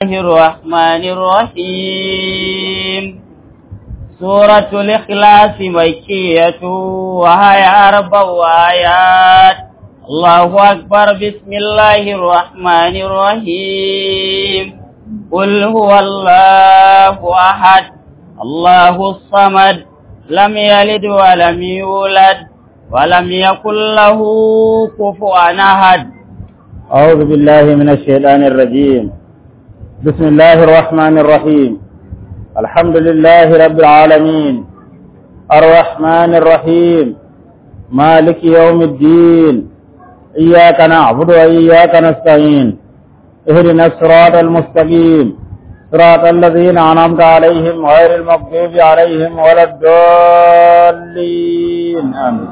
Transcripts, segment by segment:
الله الرحمن الرحيم سورة الإخلاص مكية وهي أربع آيات الله أكبر بسم الله الرحمن الرحيم قل هو الله أحد الله الصمد لم يلد ولم يولد ولم يكن له كفوا أحد أعوذ بالله من الشيطان الرجيم بسم الله الرحمن الرحيم الحمد لله رب العالمين الرحمن الرحيم مالك يوم الدين إياك نعبد وإياك نستعين اهدنا الصراط المستقيم صراط الذين أنعمت عليهم غير المغضوب عليهم ولا الضالين آمين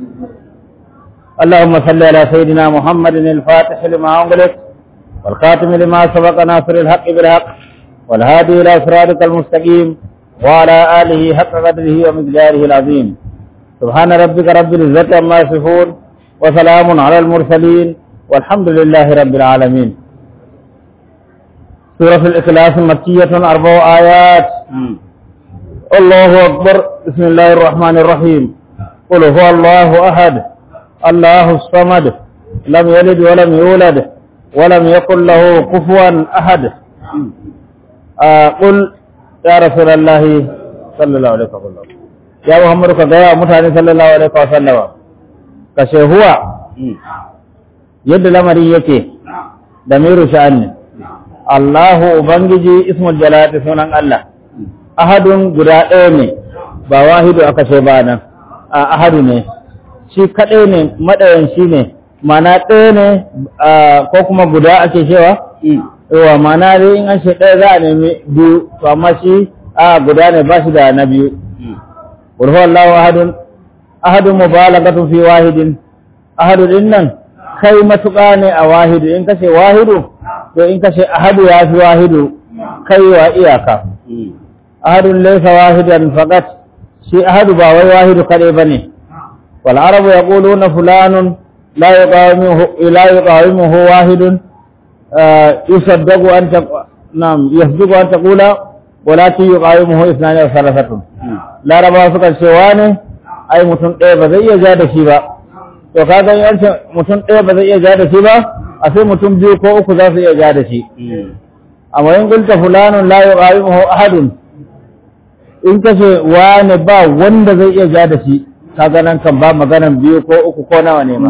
اللهم صل على سيدنا محمد الفاتح لما أغلق والخاتم لما سبق ناصر الحق بالحق والهادي إلى صراطك المستقيم وعلى آله حق قدره ومقداره العظيم سبحان ربك رب العزة عما يصفون وسلام على المرسلين والحمد لله رب العالمين سورة الإخلاص مكية أربع آيات الله أكبر بسم الله الرحمن الرحيم قل هو الله أحد الله الصمد لم يلد ولم يولد ولم يكن له كفوا أحد آه قل يا رسول الله صلى الله عليه وسلم يا محمد كذا متاني صلى الله عليه وسلم kashe huwa yadda lamari yake da miru sha'ani Allahu Ubangiji ismul jalati sunan Allah ahadun guda ɗaya ne ba wahidu aka ce ba nan a ahadu ne shi kaɗai ne maɗayan shi ne mana ɗaya ne ko kuma guda ake cewa yawa mana dai in an ce ɗaya za a nemi biyu to amma shi a guda ne ba shi da na biyu ƙulhu Allah ahadun ahadun mubalagatun fi wahidin ahadu din nan kai matuƙa ne a wahidu in kashe wahidu to in kashe ahadu ya fi wahidu kai wa iyaka ahadun laysa wahidan faqat shi ahadu ba wai wahidu kadai bane wal arabu yaquluna fulanun la yuqawimuhu la yuqawimuhu wahidun yusaddaqu an nam yasduqu an taqula walakin yuqawimuhu ithnani wa thalathatun laraba suka ce wane ai mutum ɗaya ba zai iya ja da shi ba to ka ga yancin mutum ɗaya ba zai iya ja da shi ba a sai mutum biyu ko uku za su iya ja da shi amma in kulta fulanun la yuqawimuhu ahadun in kace wani ba wanda zai iya ja da shi kaga nan kan ba maganan biyu ko uku ko nawa ne ma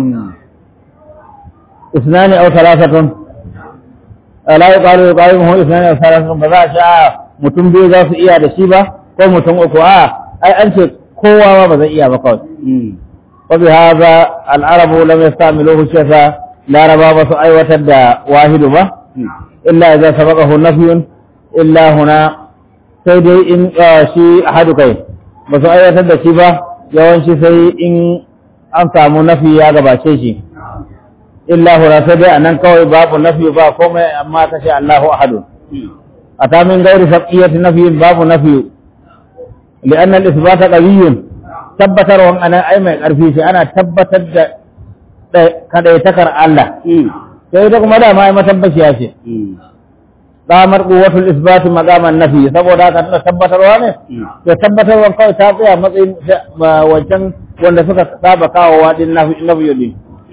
isnani aw thalathatun la yuqalu yuqawimuhu isnani aw thalathatun ba za a sha mutum biyu za su iya da shi ba ko mutum uku a ai an ce kowa ma ba zai iya ba kawai wa bi hadha al arabu lam yastamiluhu shafa laraba ba su aiwatar da wahidu ba illa idza sabaqahu nafyun illa huna sai dai in shi ahadu kai ba su aiwatar da shi ba yawanci sai in an samu nafi ya gabace shi illa huna sai dai anan kawai babu nafi ba komai amma kashe Allahu ahadu ata min gairi sabqiyati nafiyin babu nafi لأن الإثبات قوي tabbatar wan anan ai mai ƙarfi ce ana tabbatar da kadaitakar Allah sai ita kuma dama ai matabbaciya ce damar quwwatul isbat maqaman nafi saboda haka tana tabbatarwa ne to tabbatarwa kawai ta tsaya matsayin wancan wanda suka saba kawo wadin nafi nafi din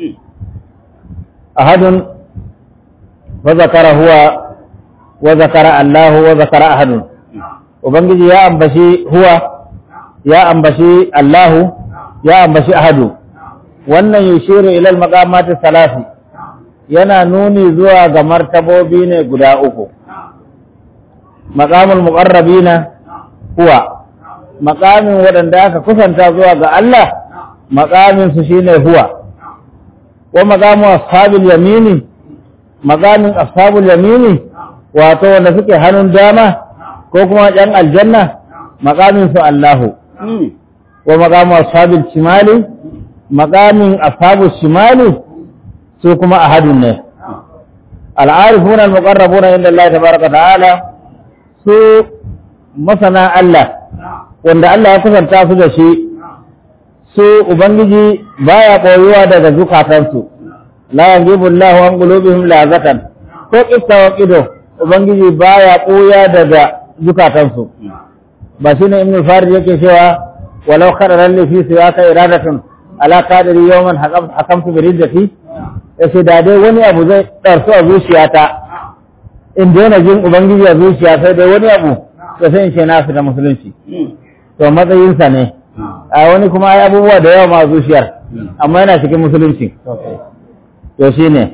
ahadun wa zakara huwa wa zakara Allah wa zakara ahadun Ubangiji ya ambashi huwa, ya ambashi Allahu, ya ambashi ahadu, wannan yushiru ilal maqamati salasi yana nuni zuwa ga martabobi ne guda uku. Maqamul muqarrabina huwa, maqamin waɗanda aka kusanta zuwa ga Allah, maqamin su shine huwa. Wa maqamu ashabil yamini, maqamin ashabul yamini, wato wanda suke hannun dama, ko kuma ɗan aljanna maƙamin su Allahu wa maƙamu ashabil shimali maƙamin ashabu shimali su kuma ahadun ne al'arifuna al-muqarrabuna inda Allah tabaraka ta'ala su masana Allah wanda Allah ya kusanta su da shi su ubangiji baya koyuwa daga zukatansu la yajibu Allahu an qulubihim lazatan ko qissa wa qido ubangiji baya ɓuya daga zukatansu ba shine ibn farid yake cewa walau khararan li fi siyaka iradatun ala qadiri yawman hakamtu bi riddati yace da dai wani abu zai ɗarsu a zuciyata in daina jin ubangiji a zuciya sai dai wani abu to sai in ce na da musulunci to matsayinsa ne a wani kuma ai abubuwa da yawa ma zuciyar amma yana cikin musulunci to shine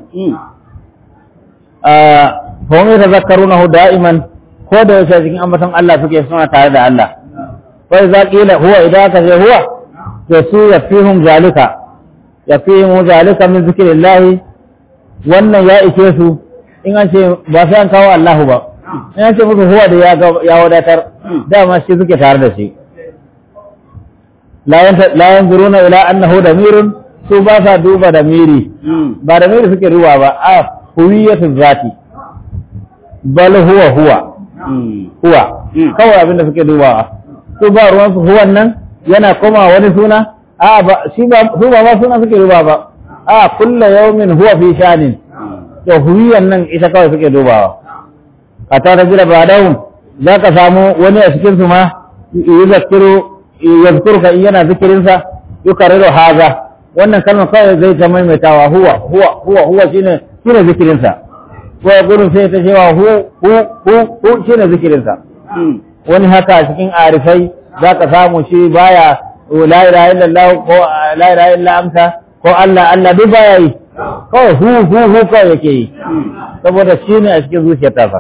fahimmi ta zakaru na da'iman ko da yaushe cikin ambaton Allah suke suna tare da Allah wai za ƙila huwa idan aka ce huwa to su ya fi hun zalika ya fi hun zalika min zikirin lahi wannan ya ike su in an ce ba sai an kawo Allahu ba in an ce musu huwa da ya wadatar dama shi suke tare da shi la yanzuruna ila annahu damirun su ba sa duba da miri ba da miri suke duba ba a huwiyatu zati bal huwa huwa huwa kawai abinda suke dubawa su ba ruwan su huwan nan yana koma wani suna a ba shi ba su ba ma suna suke duba ba a kullu yawmin huwa fi shanin to huwiyan nan ita kawai suke dubawa a ta jira ba dawun za ka samu wani a cikin su ma yuzakkiru yazkuruka in yana zikirinsa yukarriru haza wannan kalmar kawai zai ta maimaitawa huwa huwa huwa huwa shine shine zikirinsa ko ya gurin sai ta cewa hu hu hu hu shine zikirinsa wani haka a cikin arifai za ka samu shi baya la ilaha illallah ko la ilaha illa anta ko Allah Allah duk baya yi kawai hu hu hu kawai yake yi saboda shine a cikin zuciyar tafa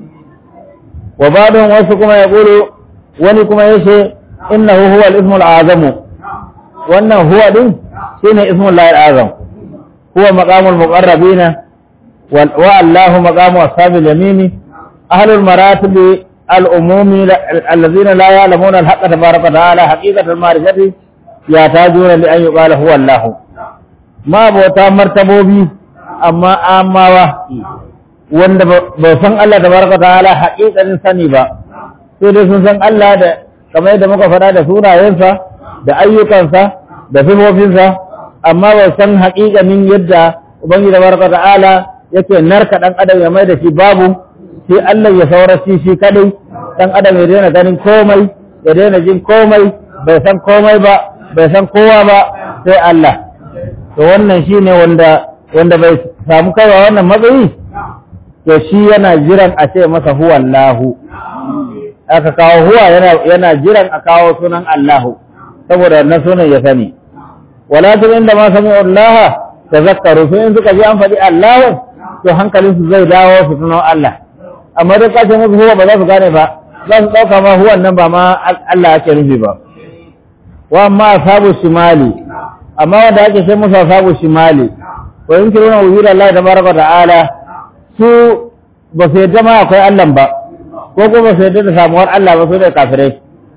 wa badon wasu kuma ya gulu wani kuma yace innahu huwa al-ismu al-azamu wannan huwa din shine ismul lahi al-azam huwa maqamul muqarrabina wa Allahu maqamu ashabil yamini ahlul maratib al-umumi alladhina la ya'lamuna al-haqqa tabaraka wa ta'ala haqiqatal ma'rifati yatajuna li an yuqala huwa Allah ma bauta martabobi amma amawa wanda ba san Allah tabaraka wa ta'ala haqiqatin sani ba sai dai sun san Allah da kamar yadda muka faɗa da sunayensa da ayyukansa da sifofinsa amma ba san haƙiƙanin yadda ubangiji da baraka ta'ala yake narka ɗan adam ya mai da shi babu sai Allah ya saura shi shi kadai ɗan adam ya daina ganin komai ya daina jin komai bai san komai ba bai san kowa ba sai Allah to wannan shine wanda wanda bai samu kaiwa wannan matsayi to shi yana jiran a ce masa huwa Allahu aka kawo huwa yana jiran a kawo sunan Allahu saboda na sunan ya sani walakin inda ma sami Allah tazakkaru sai in suka ji an faɗi Allahu to hankalin su zai dawo su tuno Allah amma duk kace musu huwa ba za su gane ba za su dauka ma huwan nan ba ma Allah ake nufi ba wa amma ashabu shimali amma wanda ake sai musu ashabu shimali wa yunkiruna wujud Allah tabaraka ta'ala su ba su yadda ma akwai Allah ba ko kuma sai da samuwar Allah ba su da kafirai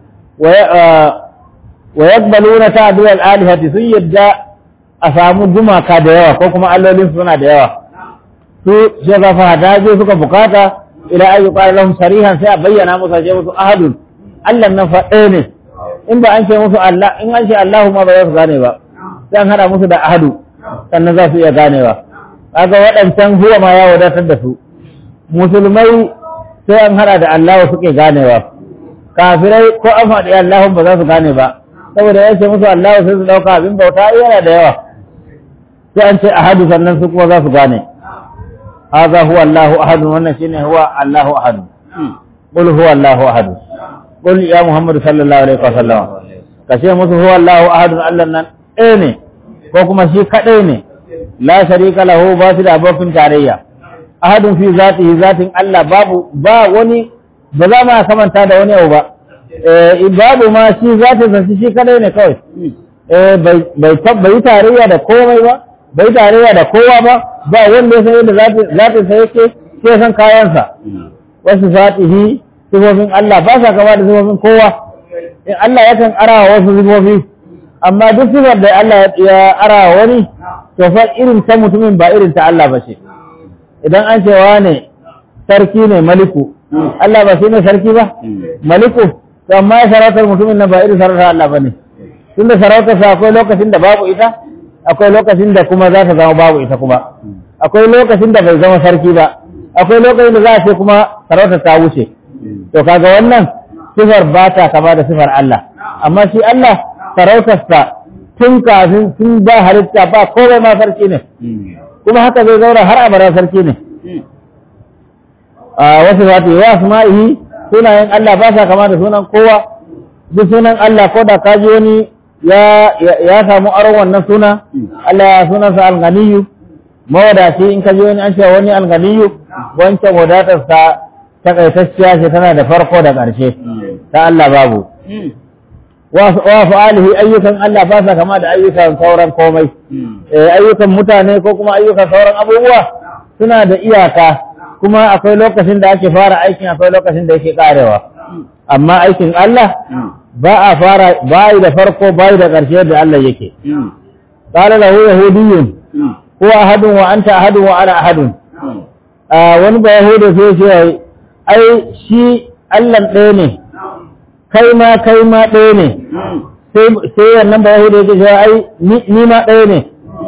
wa yaqbaluna ta'dil al-alihati sun yadda a samu gumaka da yawa ko kuma allolin suna da yawa su sai ga fa daje suka bukata ila ayu qala lahum sarihan sai a bayyana musu sai musu ahadun Allah nan fa ɗaya ne in ba an ce musu Allah in an ce Allahu ma ba za su gane ba sai an hada musu da ahadu sannan za su iya ganewa kaga waɗancan huwa ma ya wadatar da su musulmai sai an hada da Allah suke ganewa kafirai ko an faɗi Allah ba za su gane ba saboda ya ce musu Allah sai su ɗauka abin bauta yana da yawa sai an ce ahadu sannan su kuma za su gane haza huwa Allahu ahadu wannan shine huwa Allahu ahadu qul huwa Allahu ahadu qul ya Muhammad sallallahu alaihi wasallam ka ce musu huwa Allahu ahadu Allah nan ɗaya ne ko kuma shi kaɗai ne la sharika lahu ba su da abokin tarayya ahadun fi zatihi zatin Allah babu ba wani ba za ma kamanta da wani abu ba eh babu ma shi zatin sa shi kadai ne kawai eh bai bai bai tarayya da komai ba bai tarayya da kowa ba ba wanda ya san yadda zatin zatin sa yake sai san kayan sa wasu zatihi sifofin Allah ba sa kama da sifofin kowa in Allah yakan arawa wasu sifofi amma duk sifar da Allah ya arawa wani to fa irin ta mutumin ba irin ta Allah ba ce idan an cewa ne sarki ne maliku Allah ba shi ne sarki ba maliku to amma ya sarautar mutumin nan ba irin sarautar Allah ba ne tun da sarautar sa akwai lokacin da babu ita akwai lokacin da kuma za ta zama babu ita kuma akwai lokacin da bai zama sarki ba akwai lokacin da za a ce kuma sarauta ta wuce to kaga wannan sifar ba ta kama da sifar Allah amma shi Allah sarautarsa tun kafin tun ba halitta ba komai ma sarki ne kuma haka zai zaura har abada sarki ne a wasu zati wa asma'ihi sunayen Allah ba sa kama da sunan kowa duk sunan Allah ko da kaji wani ya ya samu aron wannan suna Allah ya sunansa al-ganiyu mawadaci in kaji wani an ce wani al-ganiyu wancan wadatarsa takaitacciya ce tana da farko da ƙarshe ta Allah babu wa fa'alihi ayyukan Allah ba sa kama da ayyukan sauran komai ayyukan mutane ko kuma ayyukan sauran abubuwa suna da iyaka kuma akwai lokacin da ake fara aikin akwai lokacin da yake karewa amma aikin Allah ba a fara bayi da farko bayi da ƙarshe da Allah yake qala lahu yahudiyyun huwa ahadun wa anta ahadun wa ana ahadun wani ba yahuda sai ce ai shi Allah ɗaya ne kai ma kai ma ɗaya ne sai wannan ba yahuda yake cewa ai ni ma ɗaya ne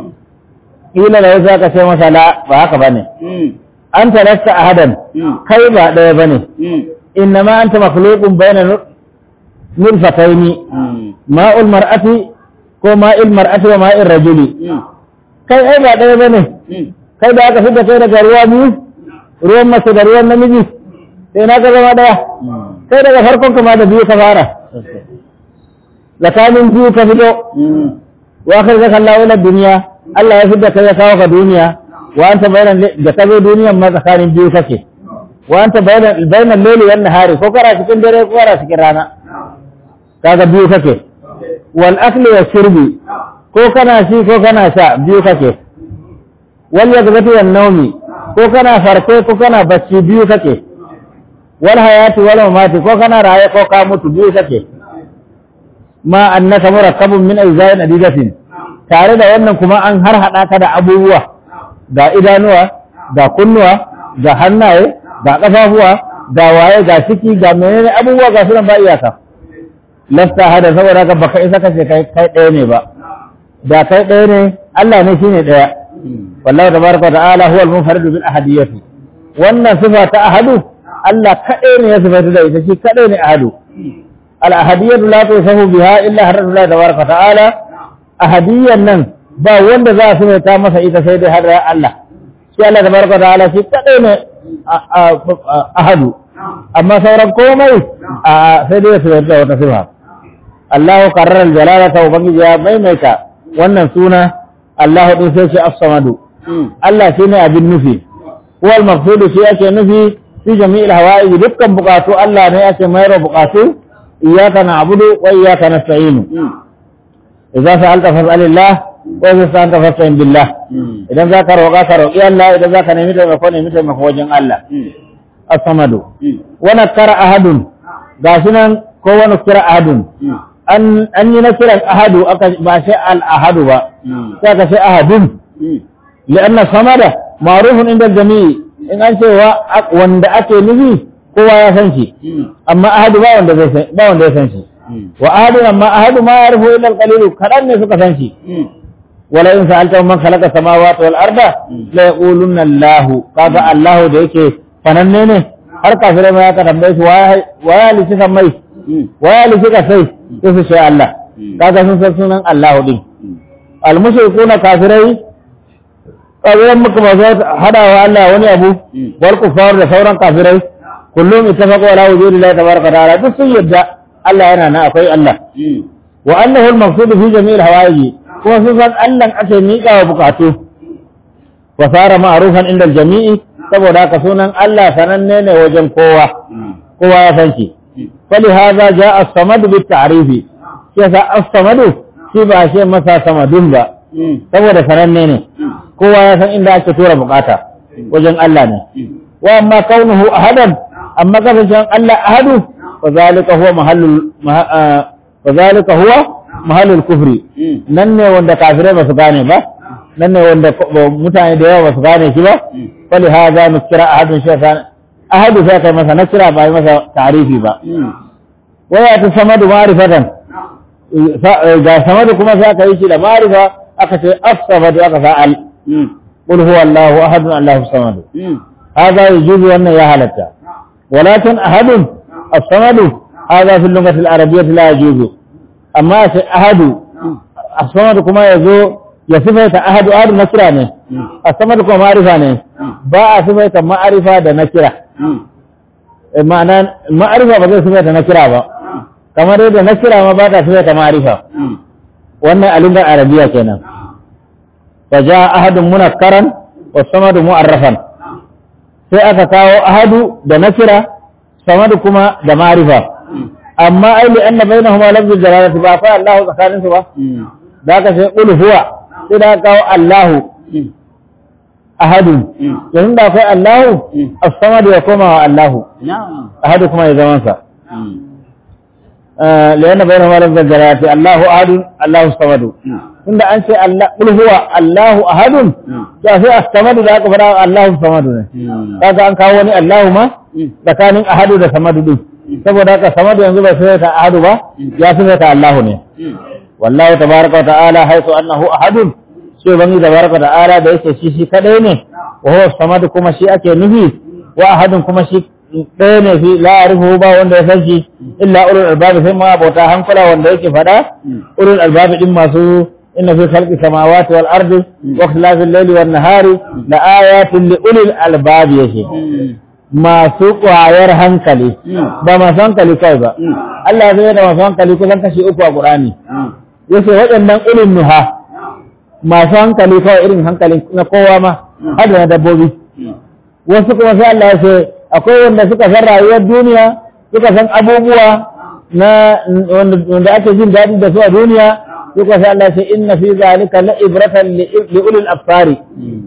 ila da wasu aka ce masa la ba haka bane an talasta ahadan kai ba ɗaya bane innama anta makhluqun bayna nurfataini ma'ul mar'ati ko ma'il mar'ati wa ma'il rajuli kai ai ba ɗaya bane kai da aka fita kai daga ruwa biyu ruwan mace da ruwan namiji sai na ka zama ɗaya kai daga farkon kama da biyu ka fara tsakanin biyu ka fito wa kai zaka Allah ila duniya Allah ya fidda kai ya kawo ka duniya wa anta bayanan da ka zo duniyan ma tsakanin biyu kake wa anta bayanan bayanan laili wan nahari ko kara cikin dare ko kara cikin rana kaga biyu kake wal akli wa shurbi ko kana shi ko kana sha biyu kake wal yadghati wan nawmi ko kana farke ko kana bacci biyu kake wal hayati wal mamati ko kana raye ko ka mutu biyu kake ma annaka murakkabun min ajzain adidatin tare da wannan kuma an har hada ka da abubuwa ga idanuwa ga kunnuwa ga hannaye ga kafafuwa ga waye ga ciki ga menene abubuwa ga sunan ba iyaka lasta hada saboda ka baka isa kace kai kai ɗaya ne ba da kai ɗaya ne Allah ne shine ɗaya wallahi tabaraka ta'ala huwa al-munfarid bil ahadiyyati wannan sifa ta ahadu Allah kadai ne ya sifatu da ita shi kadai ne ahadu al ahadiyyatu la tusahu biha illa harratu Allah tabaraka ta'ala ahadiyyan nan ba wanda za su ta masa ita sai dai har Allah shi Allah tabaraka ta'ala shi kadai ne ahadu amma sauran komai sai dai su da wata sifa Allah qarrara al-jalalata wa bangi ya maimaita wannan suna Allah din sai shi as-samadu Allah shine abin nufi wal maqsud shi ake nufi fi jami'il hawa'i dukkan bukatu Allah ne ake mayar bukatu iyyaka na'budu wa iyyaka nasta'in idza sa'alta fas'alillah wa idza sa'alta fasta'in billah idan zaka roƙa ka roƙi Allah idan zaka nemi taimako nemi taimako wajen Allah as-samadu wa nakara ahadun gashi nan ko wa nakara ahadun an an yi nakiran ahadu aka ba shi al ahadu ba sai ka sai ahadun li'anna samada ma'rufun inda jami'i in an ce wanda ake nufi kowa ya san shi amma ahadu ba wanda zai san ba wanda ya san shi wa ahadu amma ahadu ma yarfu illa al-qalil kadan ne suka san shi wala in sa'alta man khalaqa samawati wal arda la yaqulunna Allah kaga Allah da yake fananne ne har kafirai ma ya tambaye su wa ya lishi kan mai wa ya lishi ka sai sai su ce Allah kaga sun san sunan Allah din al-mushrikuna kafirai ƙabilan muka ba za hada wa Allah wani abu wal kufar da sauran kafirai kullum ittafaqu ala wujudi Allah tabaraka ta'ala duk sun yadda Allah yana na akwai Allah wa annahu al-maqsud fi jami'il hawaiji kuma sun san Allah ake miƙa wa bukatu wa sara ma'rufan inda al-jami'i saboda haka sunan Allah sananne ne wajen kowa kowa ya san shi fali hadha ja'a as-samad bi ta'rifi yasa as-samad shi ba shi masa samadun ba saboda sananne ne kowa ya san inda ake tura bukata wajen Allah ne wa amma kaunuhu ahadan amma kasancen Allah ahadu wa zalika huwa mahallul wa zalika huwa mahallul kufri nan ne wanda kafirai ba su gane ba nan ne wanda mutane da yawa ba su gane shi ba fali hadha nukira ahadun shi ahadu sai kai masa nakira ba yi masa tarifi ba wa ya ta samadu ma'rifatan ga samadu kuma sai aka yi shi da ma'rifa aka ce as-samadu aka sa al قل هو الله أحد الله الصمد هذا يجوز وأن يهلك ولكن أحد الصمد هذا في اللغة العربية لا يجوز أما أحد الصمد كما يزو يصفه أحد أحد نكرة الصمد كما معرفة با صفة معرفة ده نكرة معنى معرفة ba zai صفة نكرة ba kamar yadda nakira ma ba ta صفة معرفة wannan a lugar arabiya kenan fa ja ahadun munakkaran wa samadu mu'arrafan sai aka kawo ahadu da nakira samadu kuma da ma'rifa amma ai li anna bainahuma lafzul jalalati ba fa Allahu tsakanin su ba da aka sai qul huwa sai da aka kawo Allahu ahadun yanzu da akwai Allahu as-samadu ya koma wa Allahu نعم ahadu kuma ya zaman sa لأن بينهما لفظ الجلالة الله أحد الله الصمد tunda an ce Allah qul huwa Allahu ahadun to sai as-samadu da aka fara Allahu samadu ne kaga an kawo wani Allahu ma tsakanin ahadu da samadu din saboda haka samadu yanzu bai sai ta ahadu ba ya sai ta Allahu ne wallahu tabaraka wa ta'ala haythu annahu ahadun sai bangi tabaraka wa ta'ala da yake shi shi kadai ne wa huwa samadu kuma shi ake nufi wa ahadun kuma shi ɗaya ne fi la'arifu ba wanda ya san shi illa ulul albabi sai ma bauta hankula wanda yake faɗa ulul albabi din masu inna fi khalqi samawati wal ardi wa ikhtilafil layli wan nahari la ayatin li ulil albabi yake masu ƙwayar hankali ba masu hankali kai ba Allah zai da masu hankali kusan kashi uku a Qur'ani yace waɗannan ulul nuha masu hankali kawai irin hankalin na kowa ma har da na dabbobi wasu kuma sai Allah ya ce akwai wanda suka san rayuwar duniya suka san abubuwa na wanda ake jin daɗi da su a duniya suka san Allah sai inna fi zalika la ibratan li ulil afsari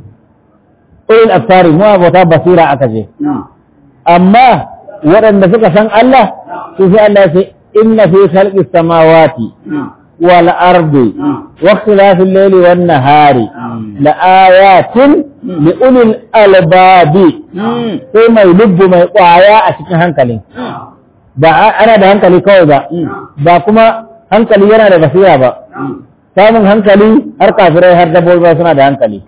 ulil afsari mu abota basira aka ce amma waɗanda suka san Allah su sai Allah sai inna fi khalqi samawati wal ardi wa ikhtilafil layli wan nahari la ayatin li ulil albabi sai mai lubbu mai kwaya a cikin hankali ba ana da hankali kawai ba ba kuma hankali yana da basira ba samun hankali har kafirai har dabbobi suna da hankali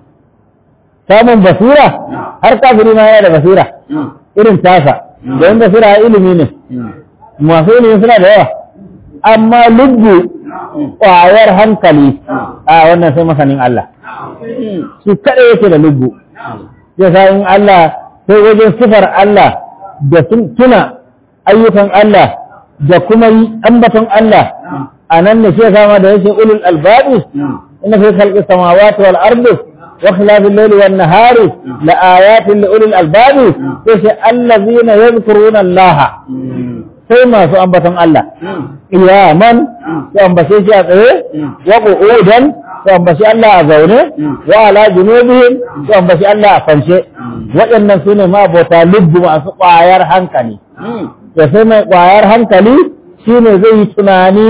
samun basira har kafiri ma yana da basira irin tasa don basira ilimi ne masu ilimi suna da yawa amma lubbu kwayar hankali a wannan sai masanin Allah shi kaɗai yake da lubbu ya sa in Allah sai wajen sifar Allah da tuna ayyukan Allah da kuma yi ambaton Allah a nan ne shi sama da yake ulul albabi inna fi khalqis samawati wal ardi wa ikhtilafil layli wan nahari la ayatin li ulul albabi sai allazina yadhkuruna Allah sai masu ambaton Allah iyaman su ambace shi a tsaye wa qu'udan su ambaci Allah a zaune wa ala junubihim su ambaci Allah a kwance waɗannan su ne mabota lubbu masu ƙwayar hankali da sai mai ƙwayar hankali shi ne zai yi tunani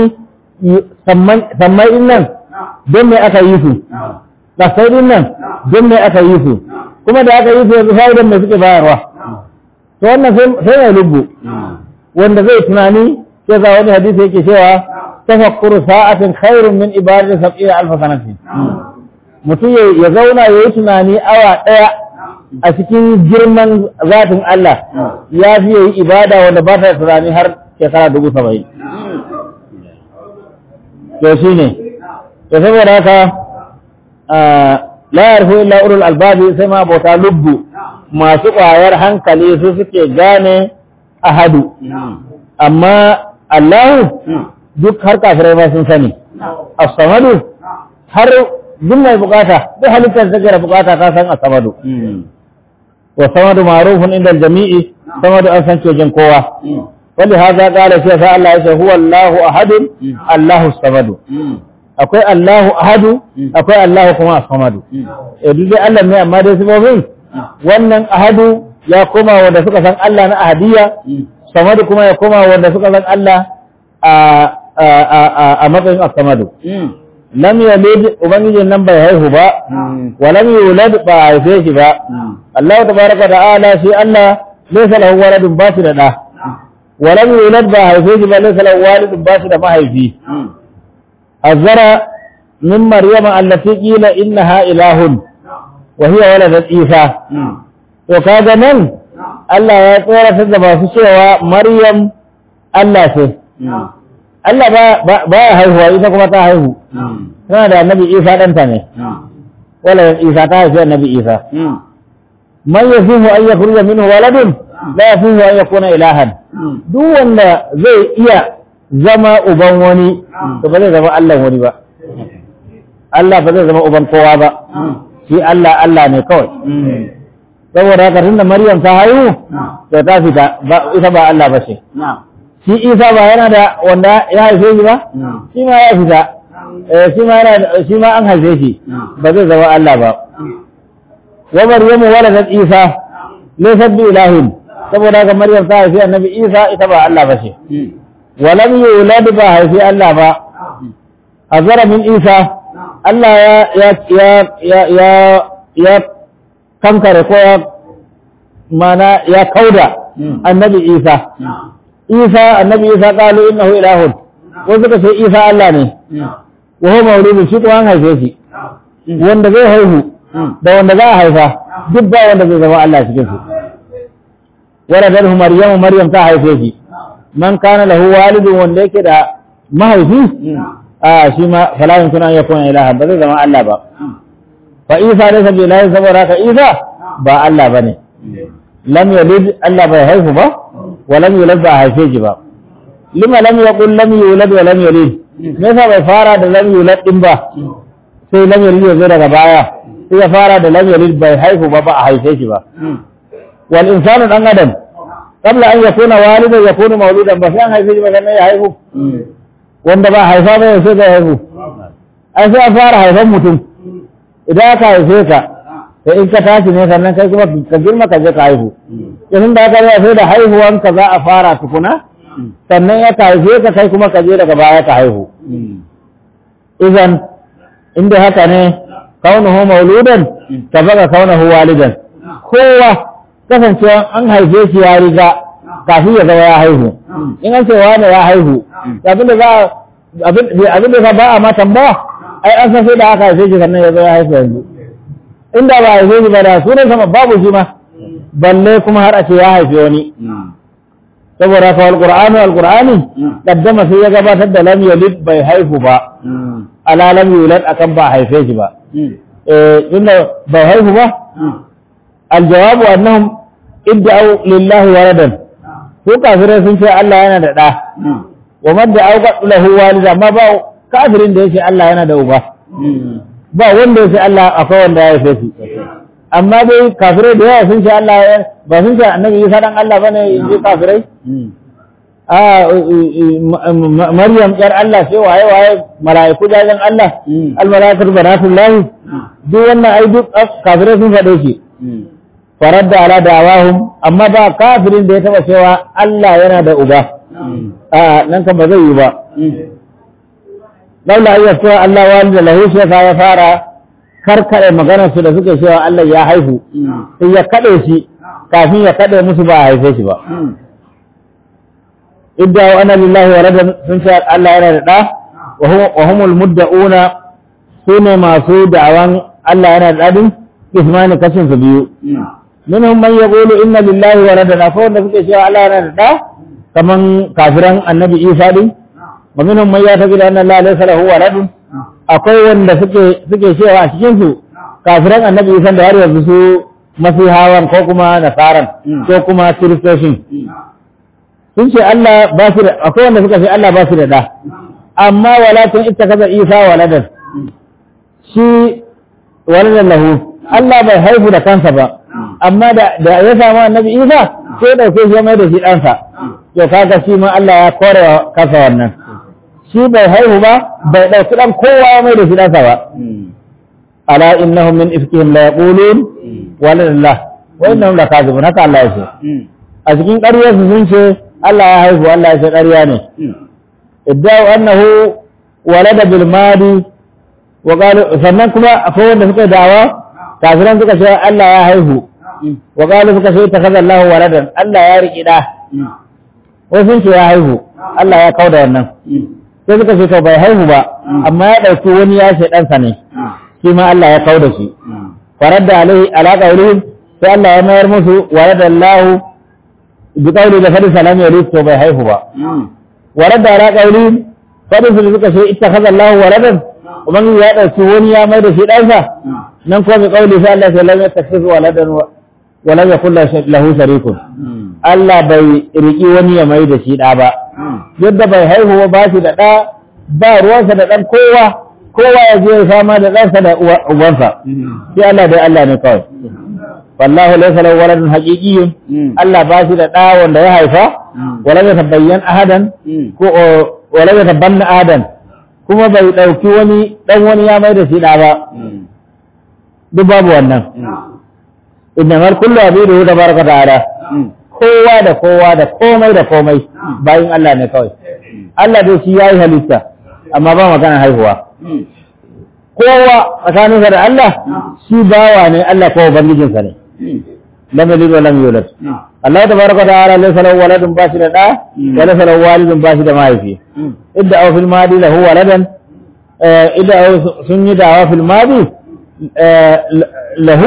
sammai in nan don me aka yi su ƙasai din nan don me aka yi su kuma da aka yi su yanzu fa'idan mai suke bayarwa to wannan sai mai lubbu wanda zai tunani sai za wani hadisi yake cewa tafakkuru sa'atin khairun min ibadati sab'ina alf sanatin mutum ya zauna ya yi tunani awa ɗaya a cikin girman zatin Allah ya fi yi ibada wanda ba ta tunani har shekara dubu saba'in to shi ne to saboda haka la yarfu illa ulul albabi sai ma bauta lubbu masu ƙwayar hankali su suke gane ahadu amma Allahu duk har kafirai ma sun sani as-samadu har duk mai bukata duk halittar da take bukata ta san as-samadu wa samadu ma'rufun inda jami'i samadu an san wajen kowa wali hadha qala shi sa Allah yace huwa Allahu ahadun Allahu as-samadu akwai Allahu ahadu akwai Allahu kuma as-samadu eh duk dai Allah ne amma dai sifofin wannan ahadu ya koma wanda suka san Allah na ahadiyya samadu kuma ya koma wanda suka san Allah a matsayin as-samadu lam yalid ubangijin nan bai haihu ba wa lam yulad ba a haife shi ba Allah tabaraka ta'ala shi Allah laysa lahu waladun ba shi da da wa lam yulad ba a haife shi ba laysa lahu walidun ba shi da mahaifi azara min maryama allati qila innaha ilahun wa hiya waladat isa to kaga nan Allah ya tsoratar da masu cewa Maryam Allah ce Allah ba ba ya haihuwa ita kuma ta haihu tana da annabi Isa ɗanta ne wala Isa ta haifi annabi Isa man yafihu an yakhruja minhu waladun la yafihu an yakuna ilahan duk wanda zai iya zama uban wani to ba zai zama Allah wani ba Allah ba zai zama uban kowa ba shi Allah Allah ne kawai saboda haka tunda Maryam ta haihu to ta fita ba ita ba Allah ba ce shi Isa ba yana da wanda ya haife shi ba shi ma ya fita eh shi ma yana shi ma an haife shi ba zai zama Allah ba wa Maryamu waladat Isa laysat bi ilahin saboda haka Maryam ta haifi annabi Isa ita ba Allah ba ce walam yulad ba haifi Allah ba azara min Isa Allah ya ya ya ya ya ya kankare ko ya mana ya kauda annabi Isa Isa annabi Isa qalu innahu ilahun ko suka ce Isa Allah ne wa huwa mawludun shi ko an haife shi wanda zai haihu da wanda za a haifa duk ba wanda zai zama Allah cikin su waladathu maryamu maryam ta haife shi man kana lahu walidun wanda yake da mahaifi a shi ma fala yankuna an yakuna ilaha ba zai zama Allah ba fa isa laysa bi ilahi saboda ka isa ba Allah bane lam yalid Allah bai haihu ba wa lam yulad ba haife shi ba lima lam yaqul lam yulad wa lam yalid me yasa bai fara da lam yulad din ba sai lam yalid ya zo daga baya sai ya fara da lam yalid bai haihu ba ba a haife shi ba wal insanu dan adam qabla an yakuna walidan yakunu mawludan ba sai an haife shi ba sannan ya haihu wanda ba haifa ba sai ga haihu ai sai a fara haifan mutum idan aka haife ka sai in ka tashi ne sannan kai kuma ka girma ka je ka haihu idan da aka yi sai da haihuwanka za a fara tukuna sannan ya ka haife ka kai kuma ka je daga baya ka haihu idan inda haka ne kaunuhu mauludan ka baga kaunuhu walidan kowa kasancewa an haife shi ya riga kafin ya zama ya haihu in an ce wane ya haihu abin da za abin da za ba a ma tambaya ai an san sai da aka haife shi sannan ya zama ya haihu yanzu inda ba haife shi ba da sunan sama babu shi ma balle kuma har a ce ya haife wani saboda haka alqur'anu alqur'ani kaddama sai ya gabatar da lam yalid bai haihu ba ala lam yulad akan ba haife shi ba eh inda bai haihu ba aljawabu annahum idda'u lillahi waladan ko kafirai sun ce Allah yana da ɗa wa man da auqa lahu walida amma ba kafirin da yace Allah yana da uba ba wanda yace Allah akwai wanda ya haife shi amma dai kafirai da yawa sun ce Allah ba sun ce annabi Isa dan Allah bane inji kafirai a Maryam yar Allah sai waye waye mala'iku jajen Allah al mala'ikatu banatullahi duk wannan ai duk kafirai sun faɗe shi faradda ala da'awahum amma ba kafirin da ya taba cewa Allah yana da uba a nan kan ba zai yi ba laula ayyar cewa Allah walida lahu shi ya fara karkare maganar su da suke cewa Allah ya haihu sai ya kade shi kafin ya kade musu ba a haife shi ba idda wa anna lillahi waladan sun ce Allah yana da da wa humul mudda'una sune masu da'awan Allah yana da dadin ismani kashin su biyu minhum man yaqulu inna lillahi waladan akwai wanda suke cewa Allah yana da da kaman kafiran annabi Isa din wa minhum man yataqidu anna Allah laysa lahu waladun akwai wanda suke suke cewa a cikin su kafiran annabi Isa da har yanzu su masihawan ko kuma nasaran ko kuma kiristoshin sun ce Allah ba su da akwai wanda suka ce Allah ba su da da amma walakin ittakaza Isa waladan shi waladan lahu Allah bai haifu da kansa ba amma da ya samu annabi Isa sai dauke shi mai da shi ɗansa to kaga shi ma Allah ya kore kasa wannan shi bai haihu ba bai dauki dan kowa mai da shi ɗansa ba ala innahum min ifkihim la yaqulun walallah wa innahum la kadhibun haka Allah ya ce a cikin ƙaryar su sun ce Allah ya haihu Allah ya ce ƙarya ne idda'u annahu walada bil madi wa qalu sannan kuma akwai wanda suka dawa kafiran suka ce Allah ya haihu wa qalu suka ce takaza Allah waladan Allah ya riki da wasu sun ce ya haihu Allah ya kauda wannan sai suka ce to bai haihu ba amma ya dauki wani ya ce ɗansa ne shi ma Allah ya kauda shi faradda alaihi ala qawlihim sai Allah ya mayar musu waladallahu bi qawli da fadi salam ya to bai haihu ba walada ala qawli fadi su suka ce ittakhadha Allahu waladan ubangiji ya dauki wani ya mai da shi ɗansa nan ko bi qawli sai Allah ya lam yattakhidhu waladan wa lam yakul lahu sharikun Allah bai riki wani ya mai da shi ɗa ba yadda bai haihu ba shi da ɗa ba ruwansa da ɗan kowa kowa ya je ya fama da ɗansa da ubansa sai Allah dai Allah ne kawai wallahu laysa lahu waladun haqiqiyyun Allah ba shi da ɗa wanda ya haifa wala ya tabayyan ahadan ko wala ya tabanna ahadan kuma bai ɗauki wani ɗan wani ya mai da shi ɗa ba duk babu wannan innamal kullu abidu tabaraka ta'ala kowa da kowa da komai da komai bayin Allah ne kawai Allah dai shi yayi halitta amma ba magana haihuwa kowa tsakaninsa da Allah shi bawa ne Allah ko ubangijinsa ne lam yalid wa lam yulad Allah tabaraka ta'ala laysa lahu waladun bashi da da wa laysa lahu walidun bashi da mahaifi idda aw fil madi lahu waladan idda aw sun yi dawa fil madi lahu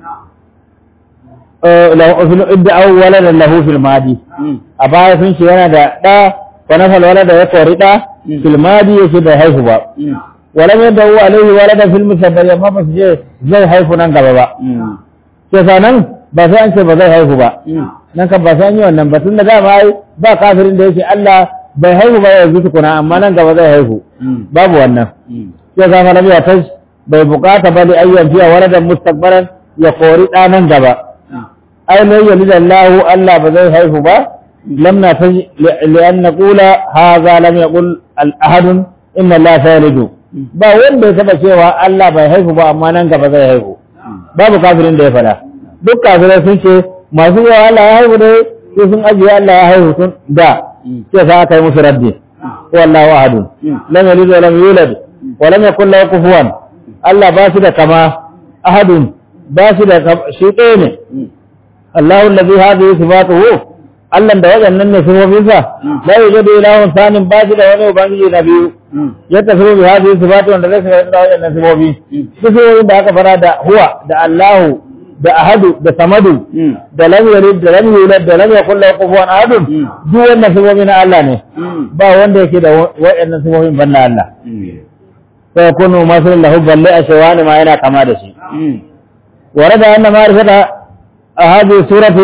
idda aw waladan lahu fil madi a baya sun ce yana da da wa nafal walada ya kori da fil madi yake da haihu ba ولم يدعوا عليه ولدا في المستقبل ما بس je zai haifu nan gaba ba ke sanan ba sai an ce ba zai haifu ba nan kan ba sai an yi wannan ba tun da dama ai ba kafirin da yake Allah bai haihu ba yanzu tukuna amma nan gaba zai haihu babu wannan ke sa fara biya ta bai bukata ba da ayyan fiya waladan mustaqbalan ya kori da nan gaba ai ne yali Allah Allah ba zai haihu ba lam na ta li an naqula hadha lam yaqul al ahad inna Allah sayalidu ba wanda ya taba cewa Allah bai haihu ba amma nan gaba zai haihu babu kafirin da ya fada duk kafirai sun ce masu yawa Allah ya haihu dai sai sun ajiye Allah ya haihu tun da sai sa aka yi musu raddi wallahu ahad lam yalid wa lam yulad wa lam yakul lahu kufuwan Allah ba shi da kama ahadun ba shi da shi ɗaya ne Allahu allazi hadhihi sifatuhu Allah da waɗannan ne sifofinsa la yujadu ilahun sanin ba shi da wani ubangiji na biyu ya tafi bi hadhihi sifatu wanda zai shiga da waɗannan sifofi sifofin da aka fara da huwa da Allahu da ahadu da samadu da lam yalid da lam yulad da lam yakul lahu kufuwan ahadun duk wannan sifofi na Allah ne ba wanda yake da waɗannan sifofin banda Allah sai kunu masalin lahu balle a shawani ma yana kama da shi ورد أن معرفة هذه السورة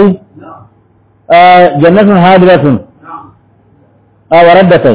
جنة هادرة وردتين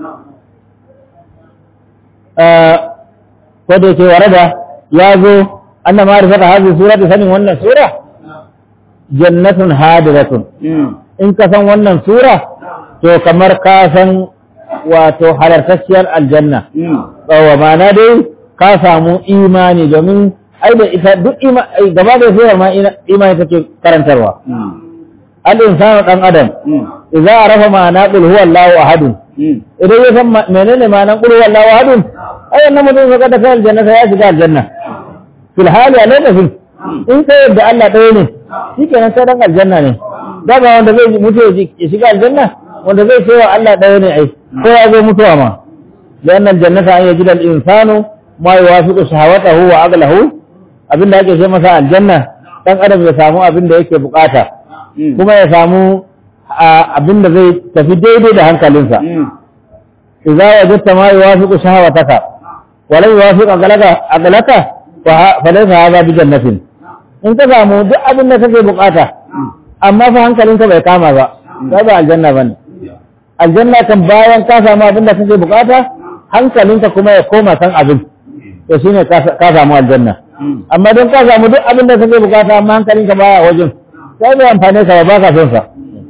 wadda ke warada ya zo anna ma'rifata hadhihi surati sanin wannan sura jannatun hadiratun in ka san wannan sura to kamar ka san wato halartacciyar aljanna wa ma'ana dai ka samu imani domin ai da ita duk gaba da surar ma imani take karantarwa al-insanu dan adam idza arafa ma'ana qul huwa Allahu ahad idan ya san menene ma'anan qul huwa Allahu ahad ai wannan mutum ya kada kai aljanna sai ya shiga aljanna fil hali a lokacin in kai yadda Allah ɗaya ne shikenan sai dan aljanna ne da ba wanda zai mutu ya shiga aljanna wanda zai cewa Allah ɗaya ne ai ko ya zo mutuwa ma لأن الجنة أن يجد الإنسان ما يوافق شهوته وعقله abin da ake ce masa aljanna dan adam ya samu abin da yake bukata kuma ya samu abin da zai tafi daidai da hankalinsa idza wajadta ma yuwafiqu shahawataka wa la yuwafiqu aqlaka aqlaka fa laysa hadha bi jannatin in ka samu duk abin da kake bukata amma fa hankalinka bai kama ba sai ba aljanna bane aljanna kan bayan ka samu abin da kake bukata hankalinka kuma ya koma san abin to shine ka samu aljanna amma don ka samu duk abin da kake bukata amma hankalinka baya wajen sai bai amfane ka ba ka son sa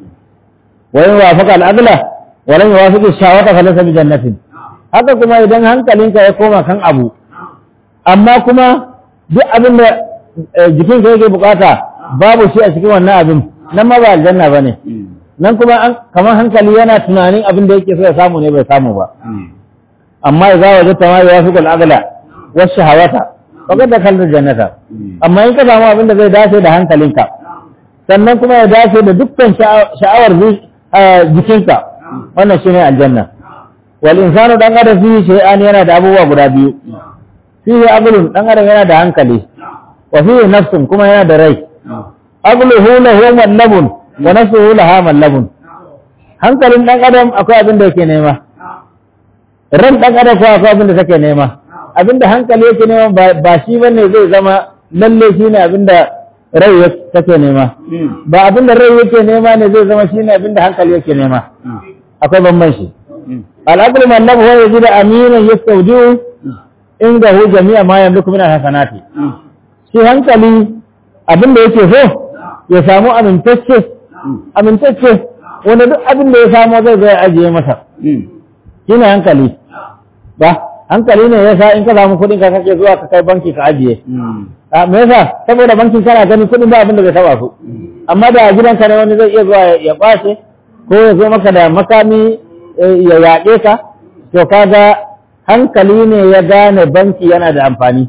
wa in wafaqa al-aqla wa lam yuwafiq ash-shahawata fa laysa bi jannatin haka kuma idan hankalinka ya koma kan abu amma kuma duk abin da jikinka yake bukata babu shi a cikin wannan abin nan ma ba aljanna bane nan kuma kamar hankali yana tunanin abin da yake so ya samu ne bai samu ba amma idza wajadta ma yuwafiq al-aqla wa ash-shahawata faqad dakhalta jannata amma in ka samu abin da zai dace da hankalinka sannan kuma ya dace da dukkan sha'awar jikinka wannan shine aljanna wal insanu dan adam fi shay'an yana da abubuwa guda biyu fihi aqlun dan adam yana da hankali wa fihi nafsun kuma yana da rai aqluhu lahu mallabun wa nafsuhu laha mallabun hankalin dan adam akwai abin da yake nema ran dan adam kuwa akwai abin da take nema abin da hankali yake nema ba- ba shi bane zai zama lalle shine abin da rai ya- take nema ba abin da rai yake nema ne zai zama shine abin da hankali yake nema akwai bambanci al'aqlu mallabu huwa yajidu aminan yastawdiu indahu jami'a ma yamliku min al-hasanati shi hankali abin da yake so ya samu amintacce amintacce wanda duk abin da ya samu zai zai ajiye masa shi ne hankali ba hankali ne yasa in ka samu kuɗin ka kake zuwa ka kai banki ka ajiye a me yasa saboda bankin kana gani kuɗin ba abin da zai taba su amma da a gidanka ne wani zai iya zuwa ya- ya ɓace ko ya zo maka da makami eh, ya yaƙe ka to kaga hankali ne ya gane banki yana da amfani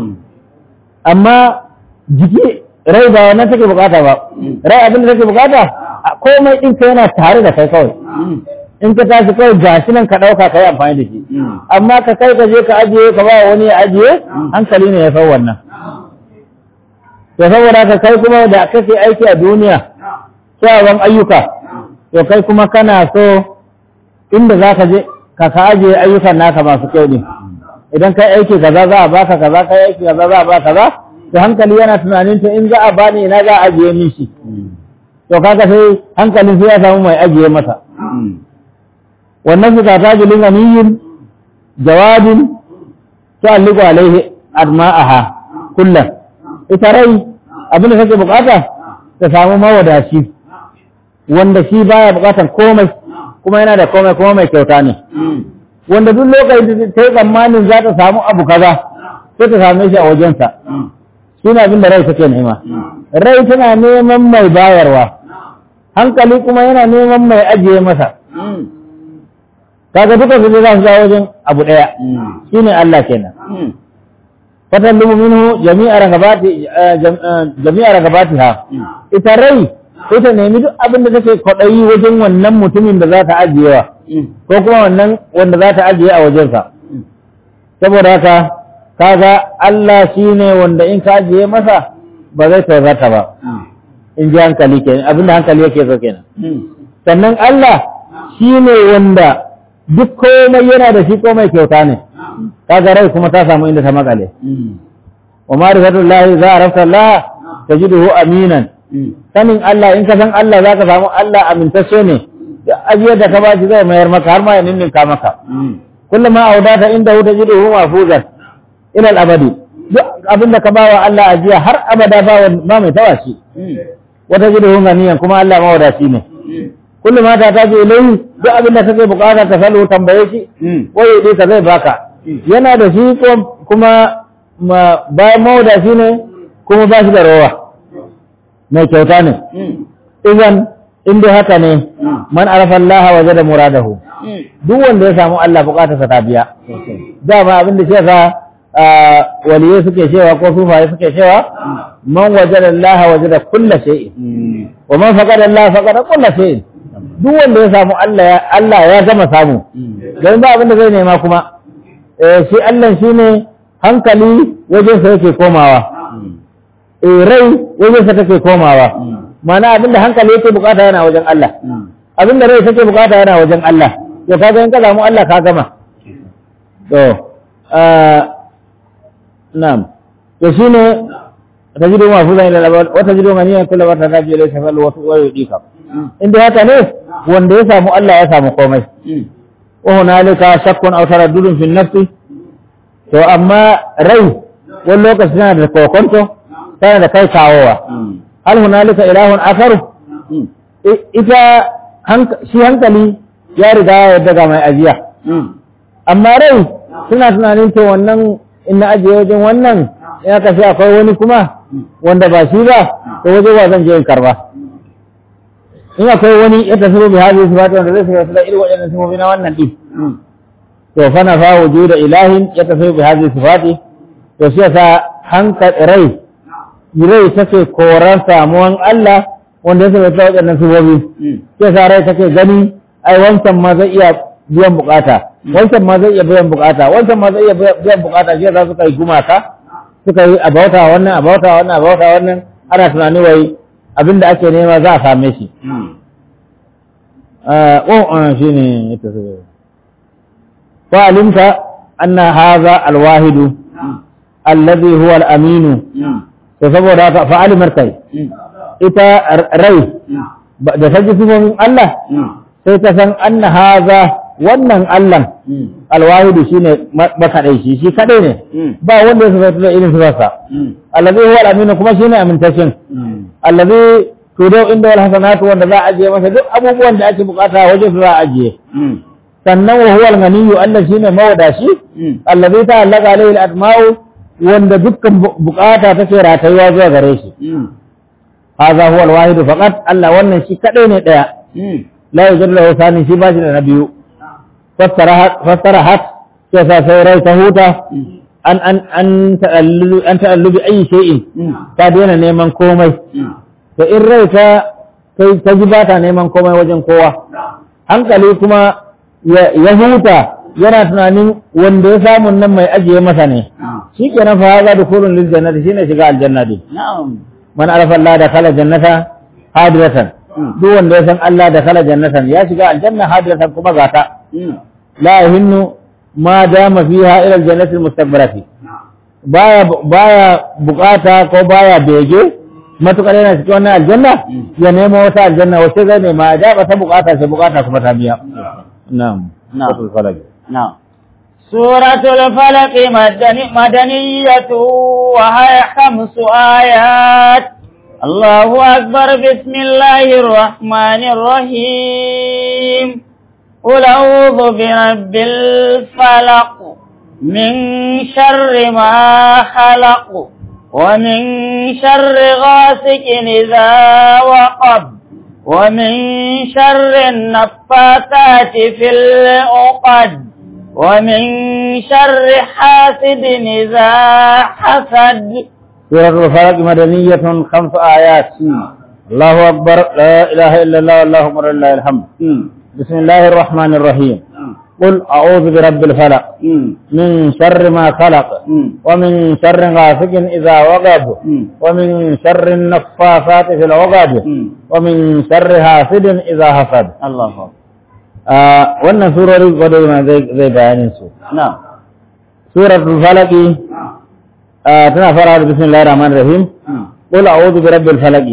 amma jiki rai ba wannan take bukata ba rai abin da take bukata a komai din ka yana tare da kai kawai in ka tashi kawai gashi nan ka dauka kai amfani da shi amma ka kai ka je ka ajiye ka ba wani ya ajiye hankali ne ya san wannan to saboda ka kai kuma da kake aiki a duniya kyawawan ayyuka to kai kuma kana so inda za ka je ka ka ajiye ayyukan naka masu kyau ne idan kai aiki kaza za a baka kaza kai aiki kaza za a baka kaza to hankali yana tunanin to in za a bani ina za a ajiye min shi to kaga sai hankalin sai ya samu mai ajiye masa wannan su ta jilin ganiyin jawabin tu'alliqu alaihi adma'aha kullum ita rai abin da take bukata ta samu mawadaci wanda shi baya bukatan komai kuma yana da komai kuma mai kyauta ne wanda duk lokacin da ta yi tsammanin za ta samu abu kaza sai ta same shi a wajensa shi ne abin da rai take nema rai tana neman mai bayarwa hankali kuma yana neman mai ajiye masa kaga duka su za su ja wajen abu ɗaya shi ne Allah kenan fatallumu minhu jami'a ragabati jami'a ragabatiha ita rai ita nemi duk abin da take kwaɗayi wajen wannan mutumin da za ta ajiyewa ko kuma wannan wanda za ta ajiye a wajensa saboda haka kaga Allah shine wanda in ka ajiye masa ba zai tozarta ba in ji hankali kenan abinda hankali yake so kenan sannan Allah shine wanda duk komai yana da shi komai kyauta ne kaga rai kuma ta samu inda ta makale wa ma'rifatullahi za a rafta Allah tajiduhu aminan sanin Allah in ka san Allah za ka samu Allah amintacce ne da ajiyar da ka ba shi zai mayar maka har ma ya ninninka maka kullum ma audata inda wuta jidu hu mafuzan ila al-abadi duk abin da ka ba wa Allah ajiya har abada ba ba mai tawa shi wata jidu hu ganiyan kuma Allah mawadaci ne kullum ma ta taji ilai duk abin da kake bukata ka salo tambaye shi waye dai ka zai baka yana da shi kuma bayan mawadaci ne kuma ba shi da rawa mai kyauta ne idan inda haka ne man arafa Allah waje da muradahu duk wanda ya samu Allah bukatarsa ta biya dama abin da shefa waliyai suke cewa ko sufaye suke cewa man waje da Allah waje da kulla shay'in wa man faqada Allah faqada kulla shay'in duk wanda ya samu Allah ya Allah ya gama samu don ba abin da zai nema kuma shi Allah shine hankali wajen sa yake komawa rai wajen sa take komawa mana abinda hankali yake bukata yana wajen Allah abinda rai take bukata yana wajen Allah to kaga in ka samu Allah ka gama to na'am to shine tajidu mafuzan ila al-abad wa tajidu ganiyan kullu wa tadaji ila shafal wa wa yudika inda haka ne wanda ya samu Allah ya samu komai wa hunalika shakkun aw taraddudun fi nafsi to amma rai wani lokaci tana da kokonto tana da kai kawowa hal hunalika ilahun akaru ita shi hankali ya riga ya daga mai ajiya amma rai suna tunanin to wannan in na ajiye wajen wannan ya kashe akwai wani kuma wanda ba shi ba to waje ba zan je in karba in akwai wani ya tafi bi hadhihi sifati wanda zai shiga da irin waɗannan sifofi na wannan din to fa na fa wujuda ilahin ya tafi bi hadhihi sifati to shi yasa hankali rai rai take koran samuwan Allah wanda ya saba waɗannan sifofi sai sa rai take gani ai wancan ma zai iya biyan bukata wancan ma zai iya biyan bukata wancan ma zai iya biyan bukata shi yasa suka yi gumaka suka yi abauta wannan abauta wannan abauta wannan ana tunani wai abin da ake nema za a same shi oh shi ne ita fa'alimta anna haza alwahidu alladhi huwa al-aminu to saboda haka fa'alimar kai ita rai da ta ji sifofin Allah sai ta san anna haza wannan Allah alwahidu shine makaɗai shi shi kaɗai ne ba wanda ya sifatu da irin sifarsa allazi huwa al-aminu kuma shine amintacin allazi tudau inda wal hasanatu wanda za a ajiye masa duk abubuwan da ake bukata waje su za a ajiye sannan wa huwa al-ghaniyyu Allah shine mawadashi allazi ta'allaka alayhi al-atma'u wanda dukkan bukata take ratayuwa zuwa gare shi hadha huwa al-wahid faqat Allah wannan shi kadai ne daya la yujadu lahu thani shi ba shi da na biyu fassarahat sai sa sai rai ta huta an an an ta'allu an ta'allu bi ayi shay'in ta daina neman komai to in rai ta kai ta ji ba ta neman komai wajen kowa hankali kuma ya huta yana tunanin wanda ya samu nan mai ajiye masa ne shi ke na fahaza da kurun lil jannati shine shiga aljanna din man arafa Allah da kala jannata hadiratan duk wanda ya san Allah da kala jannatan ya shiga aljanna hadiratan kuma gata la yahinnu ma dama fiha ila aljannati almustakbarati baya baya bukata ko baya bege matukar yana cikin wannan aljanna ya nemo wata aljanna wacce zai nema da ba ta bukata sai bukata kuma ta biya na'am نعم نعم سورة الفلق مدني مدنية وهي خمس آيات الله أكبر بسم الله الرحمن الرحيم قل أعوذ برب الفلق من شر ما خلق ومن شر غاسق إذا وقب ومن شر النفاثات في العقد ومن شر حاسد إذا حسد سورة الفلق مدنية خمس آيات الله أكبر لا إله إلا الله والله أكبر لله الحمد بسم الله الرحمن الرحيم قل أعوذ برب الفلق من شر ما خلق ومن شر غاسق إذا وقب ومن شر النفاثات في العقد ومن شر حاسد إذا حسد الله أكبر wannan surori gwado na zai bayanin su نعم suratul falaki tana fara da bismillahir rahmanir rahim qul a'udhu bi rabbil falaq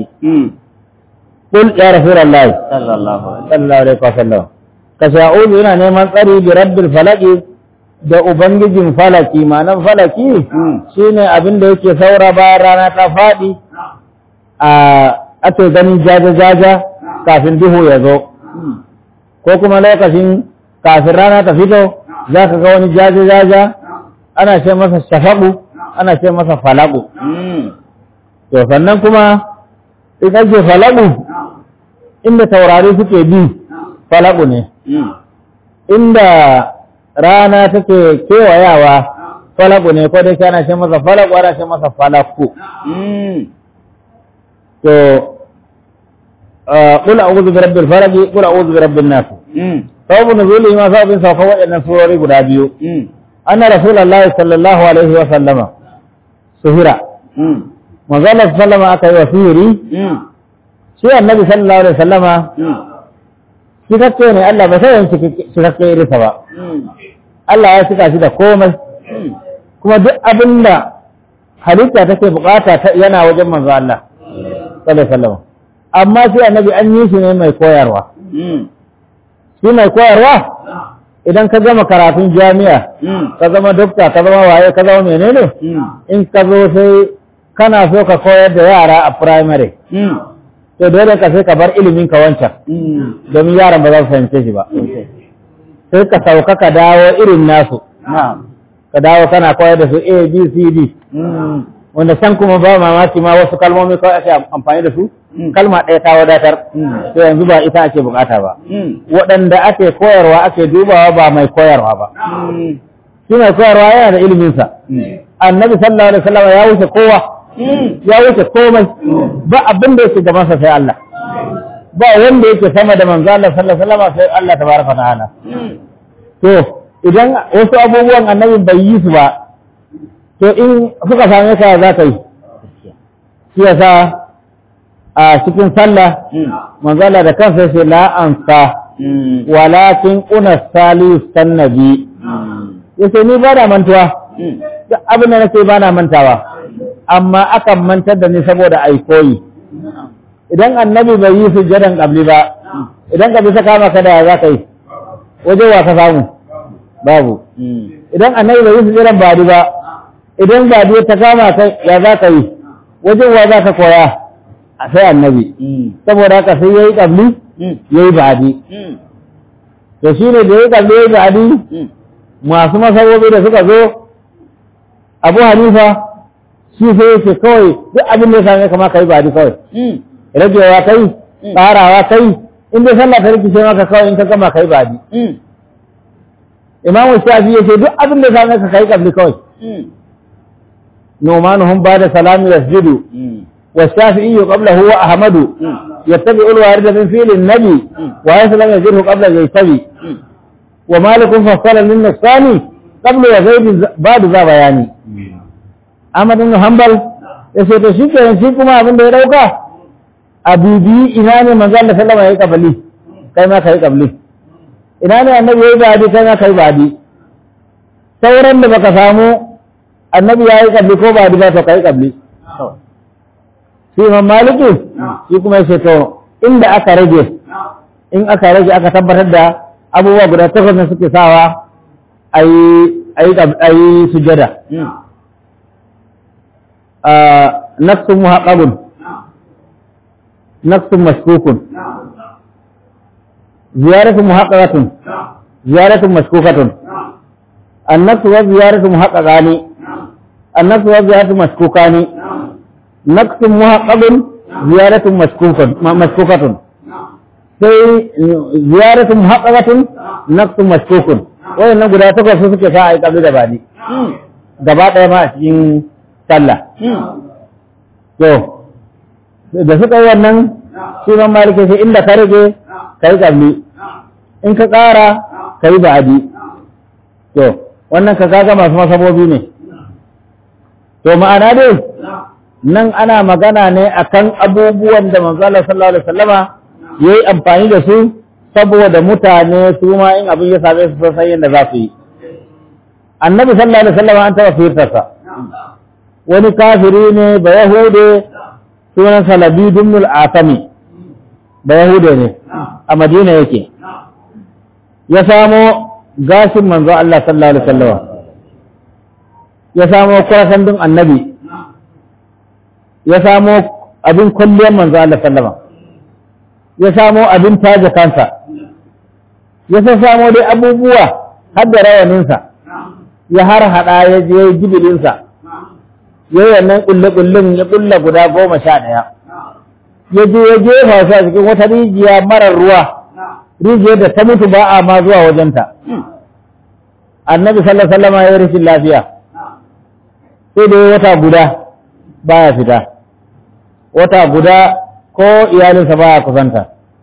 qul ya rasulullahi صلى الله عليه وسلم sallallahu alaihi wasallam ka sha'udu yana neman tsari bi rabbil falaki da ubangijin falaki ma'anan falaki shine abin da yake saura bayan rana ta faɗi a ake ganin jaja-jaja kafin duhu ya zo ko kuma lokacin kafin rana ta fito za ka ga wani jaja-jaja ana ce masa shafaɓu ana ce masa falaku to sannan kuma in ake falaku inda taurari suke bi falaku ne inda rana take kewayawa falaku ne ko dai ana ce masa falaku ana ce masa falaku to qul a'udhu bi rabbil falaq qul a'udhu bi rabbin nas sababu nuzuli ma sababin sauka waɗannan surori guda biyu anna rasulullahi sallallahu alaihi wa sallama suhira manzo Allah sallama aka yi wa sihiri shi annabi sallallahu alaihi wa sallama cikakke ne Allah ba sai yanki cikakke irinsa ba Allah ya cika shi da komai kuma duk abin da halitta take bukata yana wajen manzo Allah sallallahu alaihi wasallam amma sai annabi an yi shi ne mai koyarwa shi mai koyarwa idan ka gama karatun jami'a ka zama dokta ka zama waye ka zama menene in ka zo sai kana so ka koyar da yara a primary to dole ka sai ka bar ilimin ka wancan domin yaran ba za su fahimce shi ba sai ka sauka ka dawo irin nasu ka dawo kana koyar da su a b c d wanda can kuma ba mamaki ma wasu kalmomi kawai ake amfani da su kalma ɗaya ta wadatar to yanzu ba ita ake bukata ba waɗanda ake koyarwa ake dubawa ba mai koyarwa ba shi mai koyarwa yana da iliminsa annabi sallallahu alaihi wasallam ya wuce kowa ya wuce komai ba abin da yake gabansa sai Allah ba wanda yake sama da manzo Allah sallallahu alaihi wasallam sai Allah tabaraka ta'ala to idan wasu abubuwan annabi bai yi su ba to in suka same ka za ka yi shi yasa a cikin sallah manzo Allah da kansa yace la ansa walakin una salisu sannabi yace ni ba na mantuwa duk abin da nake ba na mantawa amma akan mantar da ni saboda ai koyi idan annabi bai yi sujjadan qabli ba idan ka bi ta kama ka da za ka yi waje wa ka samu babu idan annabi bai yi sujjadan badi ba idan badi ta kama ka ya za ka yi wajen wa za ka koya a sai annabi saboda haka sai yayi qabli yayi badi to shine da yayi qabli yayi badi masu masabobi da suka zo Abu Hanifa shi sai yake kawai duk abin da ya same kama kai badi kawai ragewa kai tsarawa kai in dai sallah ta rikice maka kawai in ka gama kai badi imamu shafi yace duk abin da same ka kai kabli kawai numanuhum ba'da salami yasjudu wa shafi'i qablahu wa ahmadu yattabi'u al-warid min fi'l an-nabi wa yaslam yajruhu qabla yaytabi wa malik fassala min nafsani qabla wa zaid ba'da za bayani Ahmad ibn Hanbal yace to shi kenan shi kuma abin da ya dauka a bibi ina ne manzo Allah sallama yayi kabali kai ma kai kabali ina ne annabi yayi badi kai ma kai badi sauran da baka samu annabi yayi kabli ko badi ba to kai kabli shi Imam Maliki shi kuma yace to inda aka rage in aka rage aka tabbatar da abubuwa guda takwas ne suke sawa ayi ayi ayi sujada a nafsu muhaqqabun نقص مشكوك زيارة محققة زيارة مشكوكة النقص والزيارة محققان النقص والزيارة مشكوكان نقص محقق زيارة مشكوكة مشكوكة sai ziyaratu muhaqqaqatun naqsu mashkukun wayannan guda takwas su suke sa ai kabli da bani gaba daya ma a cikin sallah to da suka yi wannan shi man malike sai inda ka rage ka yi ƙabli in ka ƙara ka yi ba'adi to wannan ka kaga masu masabobi ne to ma'ana dai nan ana magana ne akan abubuwan da manzo Allah sallallahu alaihi wasallama yayi amfani da su saboda mutane su ma in abin ya same su san yadda za su yi annabi sallallahu alaihi wasallama an taɓa firtarsa wani kafiri ne ba yahude sunan salabi dumnul asami da yahuda ne a madina yake ya samo gashin manzo Allah sallallahu alaihi wasallam ya samo kurasan din annabi ya samo abin kulliyar manzo Allah sallama ya samo abin taje kansa ya sa samo dai abubuwa har da rawaninsa ya har hada ya je jibilinsa ya yi wannan ƙulle-ƙullen ya ƙulla guda goma sha ɗaya ya je ya jefa su a cikin wata rijiya marar ruwa rijiyar da ta mutu ba a ma zuwa wajenta annabi sallallahu alaihi wasallam ya yi rashin lafiya sai da wata guda baya fita wata guda ko iyalinsa baya kusanta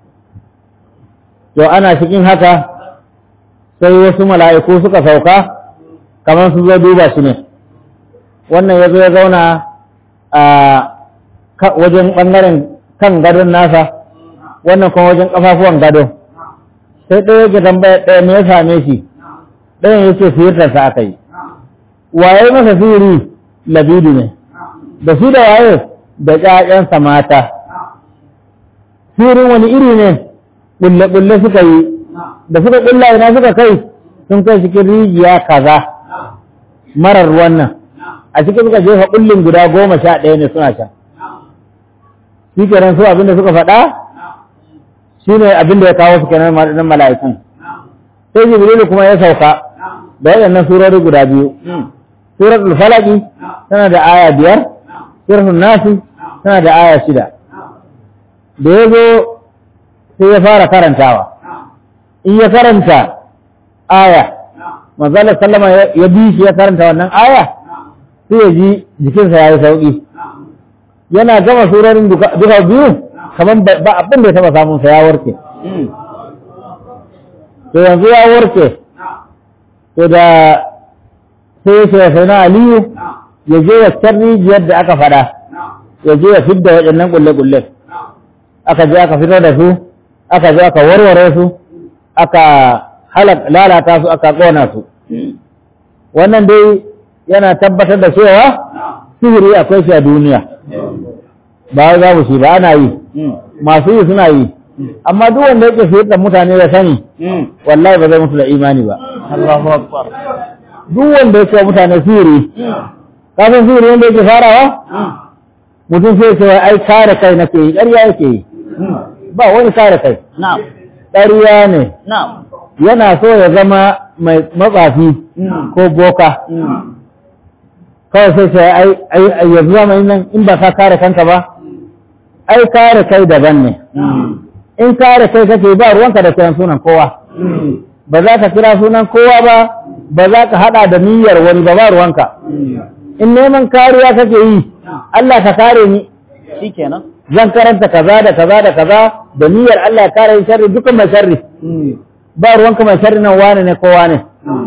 to ana cikin haka sai wasu mala'iku suka sauka kamar su zo duba shi ne wannan ya zo ya zauna a wajen ɓangaren kan gadon nasa wannan kuma wajen ƙafafuwan gado sai ɗaya yake tambaya ɗaya me ya same shi ɗayan ya ce siyartarsa aka yi waye masa sihiri labidu ne da shi da waye da ƴaƴansa mata sihirin wani iri ne ƙulle-ƙulle suka yi da suka ƙulla ina suka kai sun kai cikin rijiya kaza marar ruwan nan a cikin suka jefa kullum guda goma sha ɗaya ne suna sha shi kenan su abinda suka faɗa shi ne abinda ya kawo su kenan nan mala'ikun sai jibrilu kuma ya sauka da waɗannan surori guda biyu suratul falaki tana da aya biyar suratul nasi tana da aya shida da ya zo sai ya fara karantawa in ya karanta aya manzala sallama ya bi shi ya karanta wannan aya sai ya ji jikinsa ya yi sauƙi yana gama surorin duka biyu kamar ba abin da ya taɓa samunsa ya warke to yanzu ya warke to da sai ya ce sai na aliyu ya je ya can rijiyar da aka faɗa ya je ya fidda waɗannan ƙulle-ƙulle aka je aka fito da su aka je aka warware su aka lalata su aka ƙona su wannan dai yana tabbatar da cewa sihiri akwai shi a duniya ba za mu shi ba ana yi masu yi suna yi amma duk wanda yake sihir da mutane da sani wallahi ba zai mutu da imani ba Allahu akbar duk wanda yake mutane sihiri kafin sihiri wanda yake farawa mutum sai ce ai kare kai nake yi ƙarya yake yi ba wani kare kai na'am ƙarya ne na'am yana so ya zama mai matsafi ko boka kawai sai ce ai ai yanzu zamanin nan in ba ka kare kanka ba ai kare kai daban ne in kare kai kake ba ruwanka da kiran sunan kowa ba za ka kira sunan kowa ba ba za ka hada da niyyar wani ba ba ruwanka in neman kariya kake yi Allah ka kare ni shikenan zan karanta kaza da kaza da kaza da niyyar Allah ya kare ni sharri dukan mai sharri ba ruwanka mai sharri nan wane ne ko wane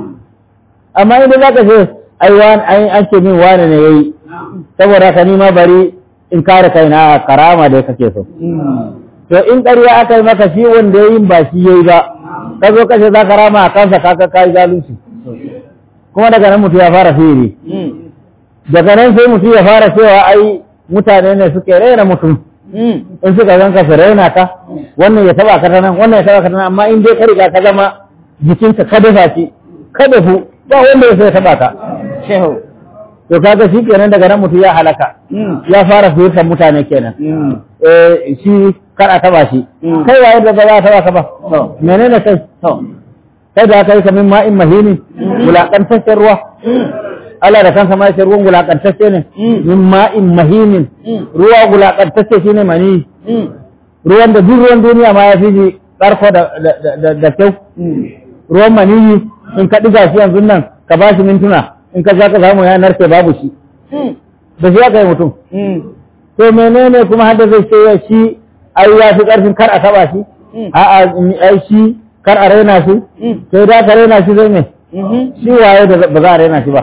amma idan za ka ce ai wani ai an ce min wane ne yayi saboda ka nima bari in kare kaina karama da kake so to in ƙarya aka yi maka shi wanda yayin ba shi yayi ba ka zo kace za ka rama a kansa ka ka kai zalunci kuma daga nan mutum ya fara firi daga nan sai mutum ya fara cewa ai mutane ne suke raina mutum in suka ganka su raina ka wannan ya taba ka ta nan wannan ya taba ka ta nan amma in dai ka riga ka zama jikinka ka dafa shi ka dafu ba wanda ya sai taba ka shehu to kaga shi kenan daga nan mutum ya halaka ya fara fahimtar mutane kenan eh shi kar a taba shi kai waye da ba za a taba ka ba menene kai to kai da kai kamin ma'in mahini wulakantaccen ruwa Allah da kansa ma ya ce ruwan wulakantacce ne min ma'in mahinin ruwa wulakantacce shine mani ruwan da duk ruwan duniya ma ya fi shi ƙarko da da da kyau ruwan maniyi in ka ɗiga shi yanzu nan ka ba shi mintuna in ka za ka samu ya narke babu shi da shi aka yi mutum to menene kuma har da zai ce ya shi ai ya fi ƙarfin kar a taɓa shi a'a ai shi kar a raina shi sai da ka raina shi zai me shi waye da ba za a raina shi ba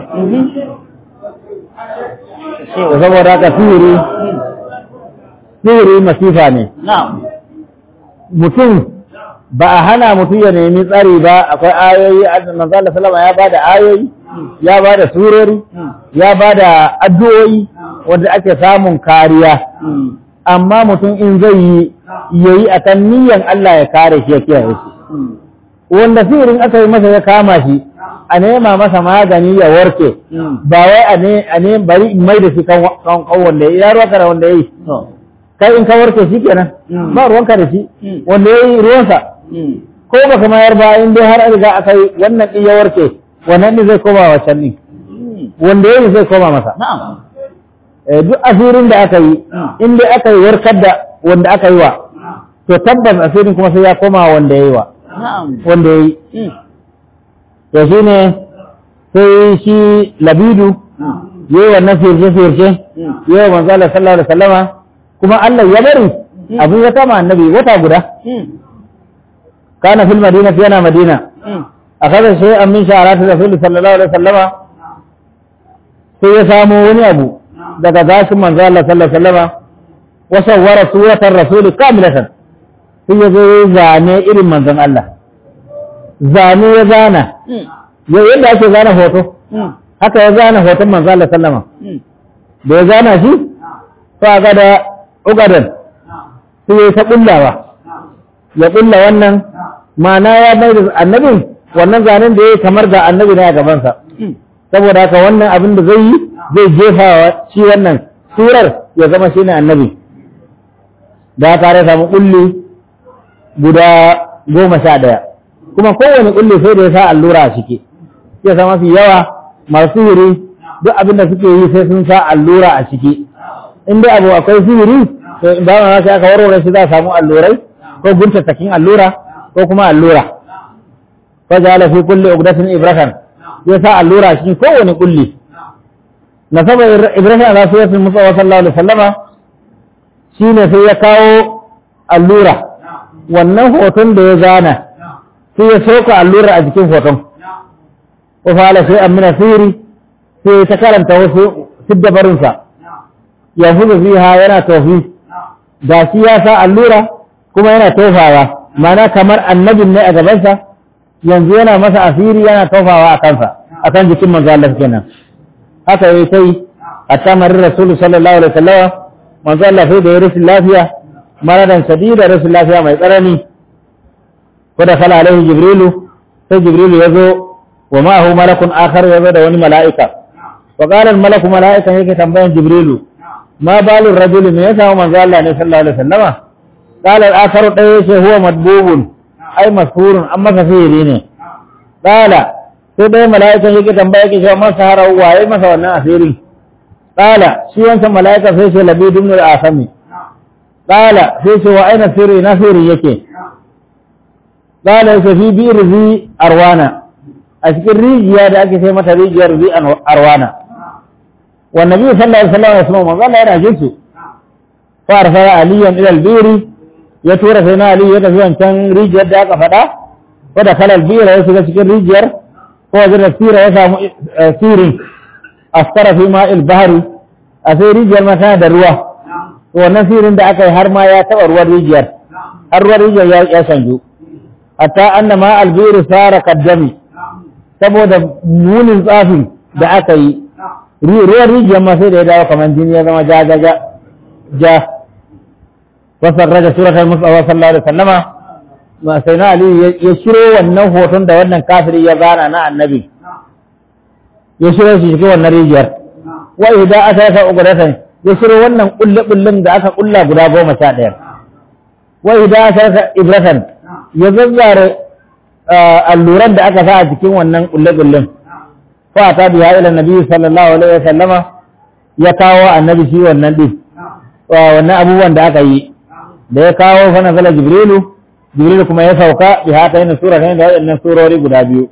da saboda haka sihiri sihiri masifa ne na'am mutum ba a hana mutum ya nemi tsari ba akwai ayoyi manzo Allah sallama ya bada ayoyi ya bada surori ya bada addu'o'i wanda ake samun kariya amma mutum in zai yi yayi akan niyyar Allah ya kare shi ya kiyaye shi wanda sihirin aka yi masa ya kama shi a nema masa magani ya warke ba wai a ne a ne bari in mai da shi kan kan wanda ya ruwa da wanda yayi to kai in ka warke shi kenan ba ruwanka da shi wanda yayi ruwansa ko ba ka mayar ba in dai har an riga aka yi wannan din ya warke wannan din zai koma wa can din wanda yayi zai koma masa na'am Eh, duk asirin da aka yi in dai aka yi warkar da wanda aka yi wa to tabbas asirin kuma sai ya koma wa wanda yayi wa na'am wanda yayi to shi ne sai shi labidu ya yi wannan firce-firce ya yi manzo Allah sallallahu alaihi wasallama kuma Allah ya bari abin ya kama annabi wata guda kana fil madina fi yana madina akaza shi an min sha'arati rasul sallallahu alaihi wasallama sai ya samu wani abu daga gashin manzo Allah sallallahu alaihi wasallama wa sawwara suratar rasul kamilatan sai ya zo ya zane irin manzon Allah zane ya zana ya yadda ake zana hoto haka ya zana hoton manzo Allah sallama da ya zana shi fa ga da ugadan sai ya ta kullawa ya kulla wannan ma'ana ya bai da annabin wannan zanen da ya yi kamar da annabi ne a gabansa saboda haka wannan abin da zai yi zai jefa wa shi wannan surar ya zama shi ne annabi da tare samu kulli guda goma sha ɗaya kuma kowane kulli sai da ya sa allura a ciki ya sa mafi yawa masu sihiri duk abin da suke yi sai sun sa allura a ciki in dai abu akwai sihiri to ba ma sai aka warware shi za a samu allurai ko guntattakin allura ko kuma allura fa ja'ala fi kulli uqdatin ibratan ya sa allura shi kowane kulli na saba ibrahim ala sayyidatul musa sallallahu alaihi wasallama shine sai ya kawo allura wannan hoton da ya zana sai ya soka allura a jikin hoton wa fa'ala sai amina sirri sai ta karanta wasu siddabarinsa ya fuzu fiha yana tofi ga shi ya sa allura kuma yana tofawa mana kamar annabin ne a gabansa yanzu yana masa asiri yana tofawa a kansa a kan jikin manzo Allah kenan haka yayi sai hatta marin rasulu sallallahu alaihi wasallam manzo Allah sai da ya rashin lafiya maradan shadida rashin lafiya mai tsanani ko da kala alaihi jibrilu sai jibrilu ya zo wa ma'ahu malakun akhar ya zo da wani mala'ika wa qala al malaku mala'ika yake tambayan jibrilu ma balu rajuli me yasa manzo Allah ne sallallahu alaihi wasallama qala al akhar dai yace huwa madbubun ai mashhurun amma kafiri ne qala sai dai mala'ikan yake tambaya yake cewa man sahara waye masa wannan asirin qala shi wancan mala'ika sai ce labid ibn al asami qala sai ce wa aina sirri na sirri yake qala yake fi bi'r zi arwana a cikin rijiya da ake sai mata rijiyar zi arwana wa nabi sallallahu alaihi wasallam ya sama manzo Allah yana jinsu fa arsala aliyan ila al-biri ya tura sai na ali ya tafi wancan rijiyar da aka faɗa ko da kalal bira ya shiga cikin rijiyar ko wajen da sira ya samu sirin askara fi ma'il bahari a sai rijiyar ma tana da ruwa to wannan sirin da aka yi har ma ya taɓa ruwan rijiyar har ruwan rijiyar ya ya canju hatta anna ma albiru sara kaddami saboda munin tsafin da aka yi ruwan rijiyar ma sai da ya dawo kamar jini ya zama ja ja ja ja wasan raja suratul musawa sallallahu alaihi wasallama ma sai na ali ya shiro wannan hoton da wannan kafiri ya zana na annabi ya shiro shi cikin wannan rijiyar wa idan aka yasa uguratan ya shiro wannan kulle kullun da aka kulla guda goma sha ɗaya wa idan aka yasa ibratan ya zazzare alluran da aka sa a cikin wannan kulle kullun fa ta biya ila nabi sallallahu alaihi wasallama ya kawo annabi shi wannan din wannan abubuwan da aka yi da ya kawo fa nazala jibrilu jibrilu kuma ya sauka bi haka yana sura ne da wannan surori guda biyu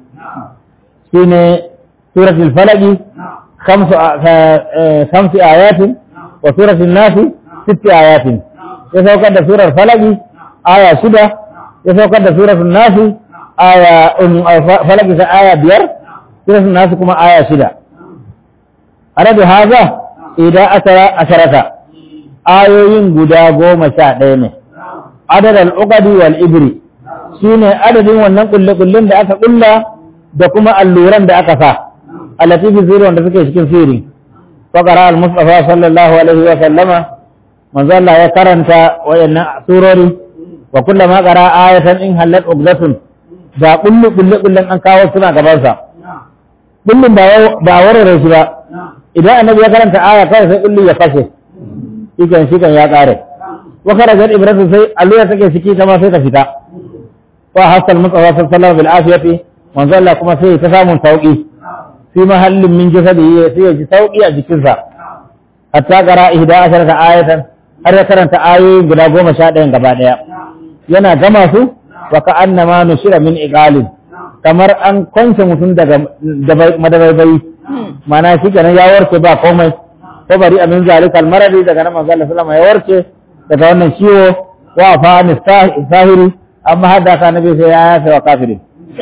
shine suratul falaq khamsu khamsi ayatin wa suratul nas sitti ayatin ya saukar da surar falaq aya shida ya saukar da suratul nas aya falaq ta aya biyar suratul nas kuma aya shida arabi haza idan asara asharata ayoyin guda goma sha ɗaya ne adad al'uqadi wal ibri shine adadin wannan kulle-kullen da aka kulla da kuma alluran da aka sa allati fi sirri wanda suke cikin sirri wa qara al mustafa sallallahu alaihi wa sallama manzo Allah ya karanta wayannan surori wa kullama qara ayatan in halat uqdatun da kullu kullu kullun an kawo suna gaban sa kullun ba ba warare shi ba idan annabi ya karanta aya kai sai kullu ya fashe shikan shikan ya kare wa kharajar ibratu sai allura take ciki ta ma sai ta fita wa hasal mutsawa sallallahu bil afiyati manzo Allah kuma sai ta samun sauki fi mahallin min jasadihi sai ya ji sauki a jikinsa hatta qara ihda asharata ayatan har ya karanta ayoyi guda goma sha ɗayan gaba ɗaya yana gama su wa ka annama nushira min iqalin kamar an kwance mutum daga madabaibai mana shi kenan ya warke ba komai ko bari amin zalikal maradi daga nan manzo Allah sallama ya warke daga wannan ciwo wa fa an sahiri amma hada ka nabi sai ya yafe wa kafirin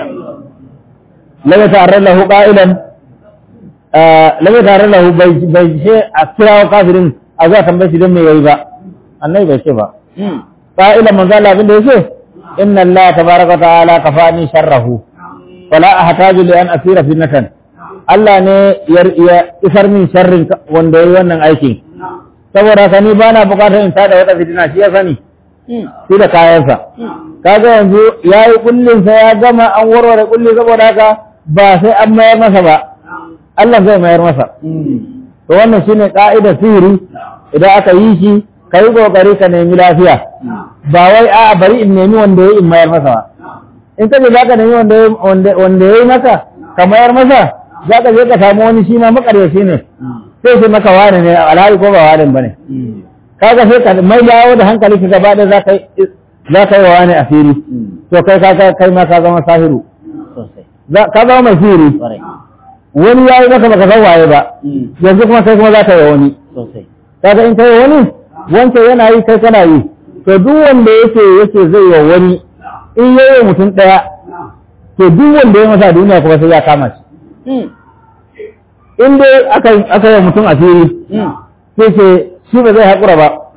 lam ta'arra lahu qa'ilan lam ta'arra lahu bai bai ce a kira wa kafirin a zuwa tambaye shi don me yayi ba annabi bai ce ba qa'ilan manzo Allah abin da yace inna Allah tabaraka ta'ala kafani sharrahu wala ahtaju li an asira fitnatan Allah ne ya isar min sharrin wanda yayi wannan aikin saboda ka ni ba na bukatar in tada wata fitina shi ya sani shi da kayansa kaga yanzu ya yi kullinsa ya gama an warware kulli saboda haka ba sai an mayar masa ba Allah zai mayar masa to wannan shine ka'idar sihiri idan aka yi shi ka yi kokari ka nemi lafiya ba wai a bari in nemi wanda ya in mayar masa ba in ka je za ka nemi wanda ya yi masa ka mayar masa za ka je ka samu wani shi ma makaryaci ne sai sai maka wane ne alhali ko ba wane bane kaga sai ka mai dawo da hankali ka gaba da zaka za ka yi wa wani asiri to kai ka kai ma ka zama sahiru ka zama mai sihiri wani ya yi maka baka san waye ba yanzu kuma kai kuma za ka yi wani kaga in kai wani wanda yana yi kai kana yi to duk wanda yake yake zai yi wani in yayi mutum daya to duk wanda ya masa duniya kuma sai ya kama shi in dai aka yi mutum asiri sai ce shi ba zai haƙura ba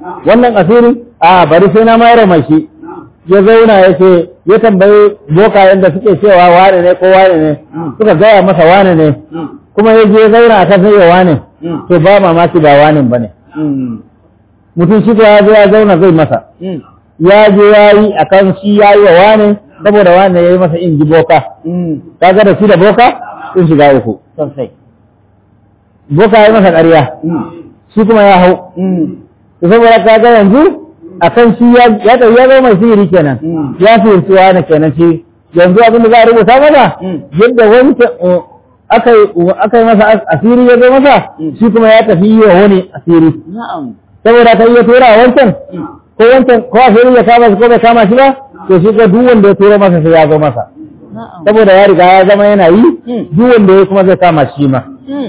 wannan asiri a bari sai na mayar mai shi ya zauna ya ce ya tambayi bokayen da suke cewa wane ne ko wane ne suka gaya masa wane ne kuma ya je ya zauna a kan sai wane to ba mamaki ba wane ba ne mutum shi ya zo ya zauna zai masa ya je ya yi a kan shi ya yi wa wane saboda wane ya yi masa in ji boka kaga da shi da boka sun shiga uku sosai boka ya yi masa ƙarya shi kuma ya hau to saboda kaga yanzu a kan shi ya ya ɗau- ya zama mai sihiri kenan ya fahimci wane kenan shi yanzu abin da za a rubuta masa yadda wancan uh, aka yi aka yi masa as- asiri ya zo masa shi kuma ya tafi yi wa wani asiri na'am saboda ka iya tura wa wancan ko wancan ko asiri ya kama shi ko bai kama shi ba to shi ga duk wanda ya tura masa sai ya zo masa na'am saboda ya riga ya zama yana yi duk wanda ya kuma zai kama shi ma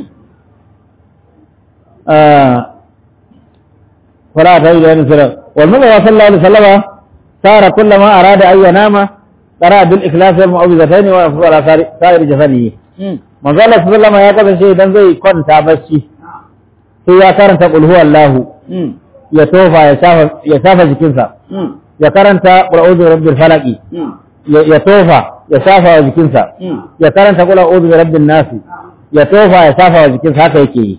فلا تجد أن سلام والنبي صلى الله عليه وسلم صار كلما أراد أن ينام قرأ بالإخلاص والمعوذتين ويفضل على سائر- سائر جسده من قال صلى الله عليه وسلم يا كذا شيء دان زي كون تابشي sai ya karanta qul huwa Allah ya tofa ya shafa ya shafa jikinsa ya karanta qul a'udhu bi rabbil falaq ya ya tofa ya shafa wa jikinsa ya karanta qul a'udhu bi rabbin nas ya tofa ya shafa wa jikinsa haka yake yi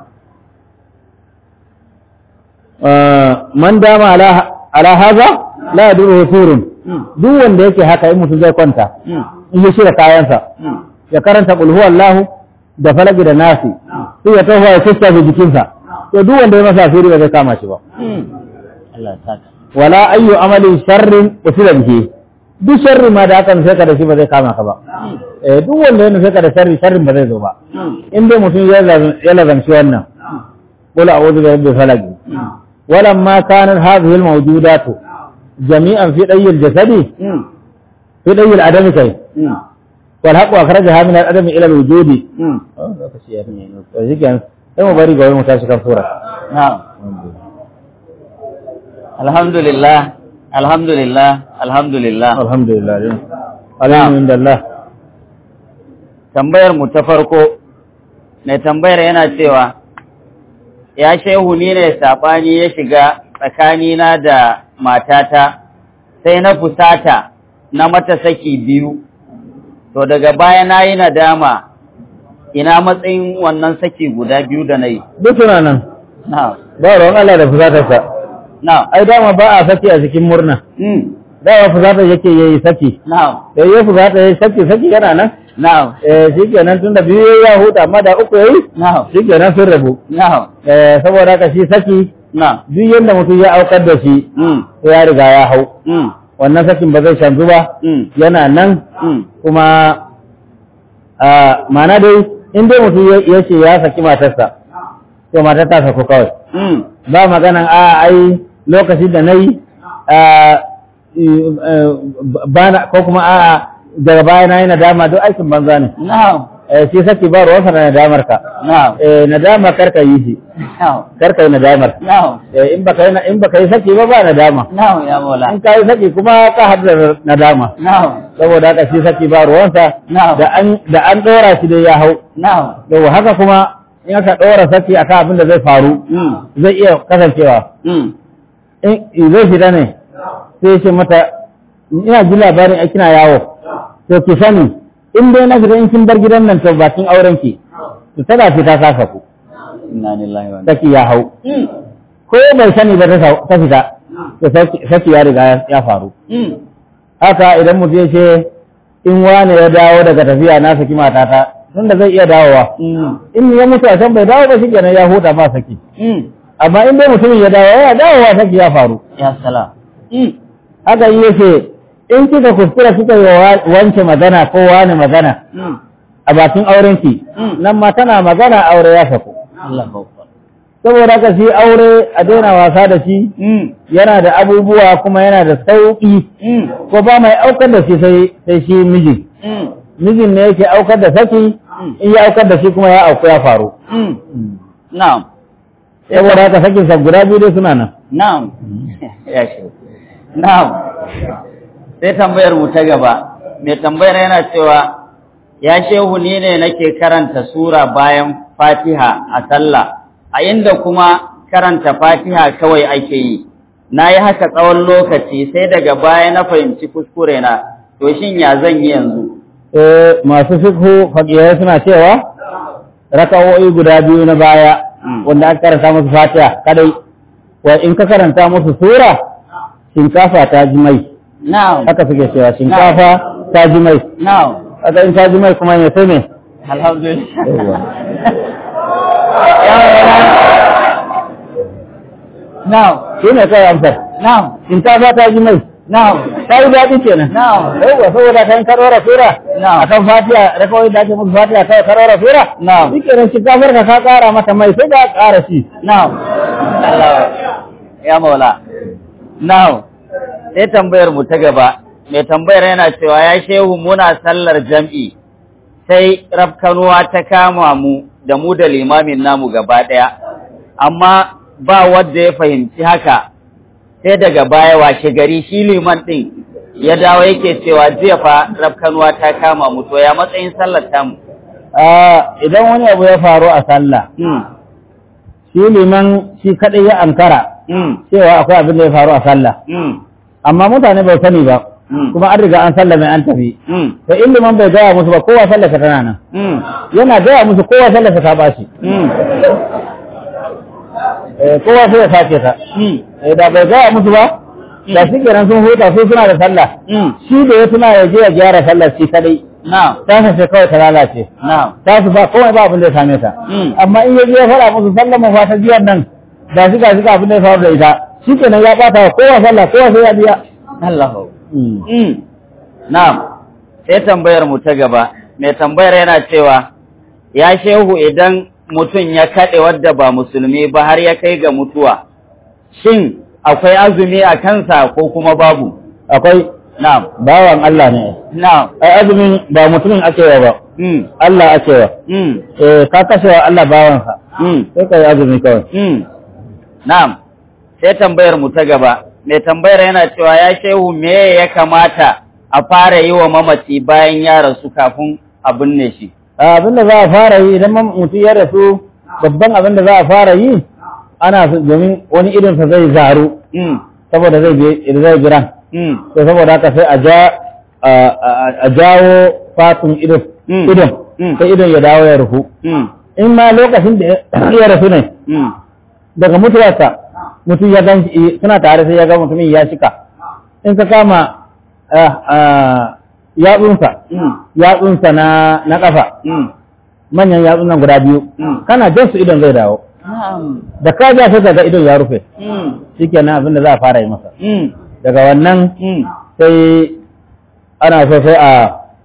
man dama ala ala haza la yadurru surun duk wanda yake haka in mutum zai kwanta in ya shirya kayansa ya karanta qul huwallahu da falaki da nasi sai ya tafi ya tsaftace jikinsa to duk wanda ya masa asiri ba zai kama shi ba Allah ya saka wala ayyu amalin sharrin usila bihi duk sharri ma da aka nufe ka da shi ba zai kama ka ba eh duk wanda ya nufe ka da sharri sharrin ba zai zo ba in dai mutum ya lazam- ya lazamci wannan qul a'udhu bi rabbil falaq ولما كانت هذه الموجودات جميعا في دي الجسد في دي العدم كي والحق أخرجها من العدم إلى الوجود sai bari ga wani mu tashi kan sura na'am alhamdulillah alhamdulillah alhamdulillah alhamdulillah alhamdulillah tambayar mu ta farko mai tambayar yana cewa ya shehu ni ne saɓani ya shiga tsakanina da matata sai na fusata na mata saki biyu to daga baya na yi nadama ina matsayin wannan saki guda biyu da na yi duk suna nan na ba ruwan Allah da fusatarsa na ai dama ba a saki a cikin murna mm, dama fusatar yake yayi saki na da ya fusata yayi saki saki yana nan na eh shikenan tunda biyu ya huta amma da uku yayi na shikenan sun rabu na eh saboda haka shi saki na duk yadda mutum ya aukar da shi mm, sai ya riga ya hau mm, wannan sakin ba zai canzu ba mm, yana nan mm, kuma a mana dai in dai mutum ya- ya ce ya saki matarsa to matar ta saku kawai mm, ba maganan a ai lokacin da na yi bana ko kuma a daga baya na yi nadama duk aikin banza ne na Eh, shi saki ba ruwansa na nadamar ka na Eh, nadama karka yi shi na karka yi nadamar na Eh, in baka yi na- in baka yi saki ba ba nadama na ya mola in ka yi saki kuma ka haɗu da nadama na saboda haka shi saki ba ruwansa na da an da an ɗora shi dai ya hau na yau haka kuma in aka ɗora saki akan abin da zai faru mm, zai iya kasancewa mm, in zai fita ne sai ce mata ina ji labarin a kina yawo to ki sani in dai na fita in kin bar gidan nan to bakin auren ki to tana fita ta saku inna lillahi wa inna saki ya hau mm, ko bai sani ba ta sa- ta fita to saki- saki ya riga ya- ya faru mm, haka idan mutum ya ce in wane ya dawo daga tafiya na saki matata tunda zai iya dawowa mm, in ya mutu a can bai dawo ba shi kenan ya huta ba saki mm, amma in dai mutumin ya dawo ya dawowa saki ya faru ya salam mm, haka yi yace in kika kuskura kika yi wa wance magana ko wani magana mm, a bakin aurenki Mm. nan ma tana magana aure ya saku Allah akbar saboda haka shi aure a daina wasa da shi mm, yana da abubuwa kuma yana da sauƙi mm, ko ba mai aukar da shi sai sai shi miji mm, mijin ne yake aukar da saki in ya aukar da shi kuma ya auku ya faru mm, na'am saboda haka sakin sa guda biyu dai suna nan na'am ya shi na'am sai tambayar mu ta gaba mai tambayar yana cewa ya shehu ni ne nake karanta sura bayan fatiha a sallah a inda kuma karanta fatiha kawai ake yi na yi haka tsawon lokaci sai daga baya na fahimci kuskure na to shin ya zan yi yanzu eh masu fiqhu faqihai suna cewa raka'o'i guda biyu na baya Mm. wanda aka karanta musu fatiha kadai wa in ka karanta musu sura shinkafa ta ji mai na'am haka suke cewa shinkafa ta ji mai na'am haka in ta ji mai kuma ne sai ne alhamdulillah Yawwa. Ya na'am shi ne kawai amsar na'am shinkafa ta ji mai na'am ta yi daɗi kenan na'am yawwa saboda kan karora sura Na'am. akan fatiha rakawai da ake musu fatiha kawai karora sura Na'am. shi kenan shinkafar ka ka ƙara mata mai sai ka ƙara shi na'am Allah ya maula na'am sai tambayar mu ta gaba mai tambayar yana cewa ya shehu muna sallar jam'i sai rafkanuwa ta kama mu da mu da limamin namu gaba ɗaya amma ba wanda ya fahimci haka sai daga baya washe gari shi liman ɗin ya dawo yake cewa jiya fa rafkanuwa ta kama mu to ya matsayin sallar tamu Ah, idan wani abu ya faru a sallah mm. shi liman shi kaɗai ya ankara Mm. cewa akwai abin da ya faru a sallah Mm. amma mutane bai sani ba Mm. kuma an riga an sallah mai an tafi Mm. to in liman bai gaya musu ba kowa sallah tana nan Mm. yana gaya musu kowa sallah ta bashi Mm. eh, kowa sai ya sake ta Mm. eh, da bai gaya musu ba da shi kenan sun huta su suna da sallah Mm. shi da ya tuna ya je ya gyara sallah shi kadai Na'am. ta sai kawai ta lalace Na'am. ta su ba komai ba abin da ya same ta Mm. amma in ya je ya faɗa musu sallah mu fata jiyan nan da shi ga shi ga abin da ya faru da ita shi kenan ya ɓata wa kowa sallah kowa sai ya biya Allahu. Mm. Mm. Na'am. Sai tambayar mu ta gaba. Mai tambayar yana cewa ya shehu idan mutum ya kaɗe wadda ba musulmi ba har ya kai ga mutuwa. Shin akwai azumi a kansa ko kuma babu? akwai Na'am. bawan Allah ne Na'am. ai azumin ba mutumin ake wa ba Mm. Allah ake wa Mm. eh ka kashe wa Allah bawansa Mm. sai ka yi azumi kawai Mm. Na'am, sai tambayar mu ta gaba, mai tambayar yana cewa ya shehu me ya kamata a fara yi wa mamaci bayan ya rasu kafin a binne shi. abin da za a fara yi idan mam- mutum ya rasu babban abin da za a fara yi ana so- domin wani idonsa zai zaru Mm. saboda zai bi zai biran Mm. to saboda haka sai a ja a- a a jawo fatun idon Mm. idon Mm. sai idon ya dawo ya rufu Mm. in ma lokacin da ya rasu ne Mm. daga mutuwarsa mutum ya gan shi suna tare sai ya ga mutumin ya shika in ka kama ah, ah, yatsunsa Mm. yatsunsa na na kafa Mm. manyan yatsun nan guda biyu Mm. kana jan su idon zai dawo Na'am. da ka ja sai ka ga idon ya rufe Mm. shikenan abin da za a fara yi masa Mm. daga wannan Mm. sai ana so sai a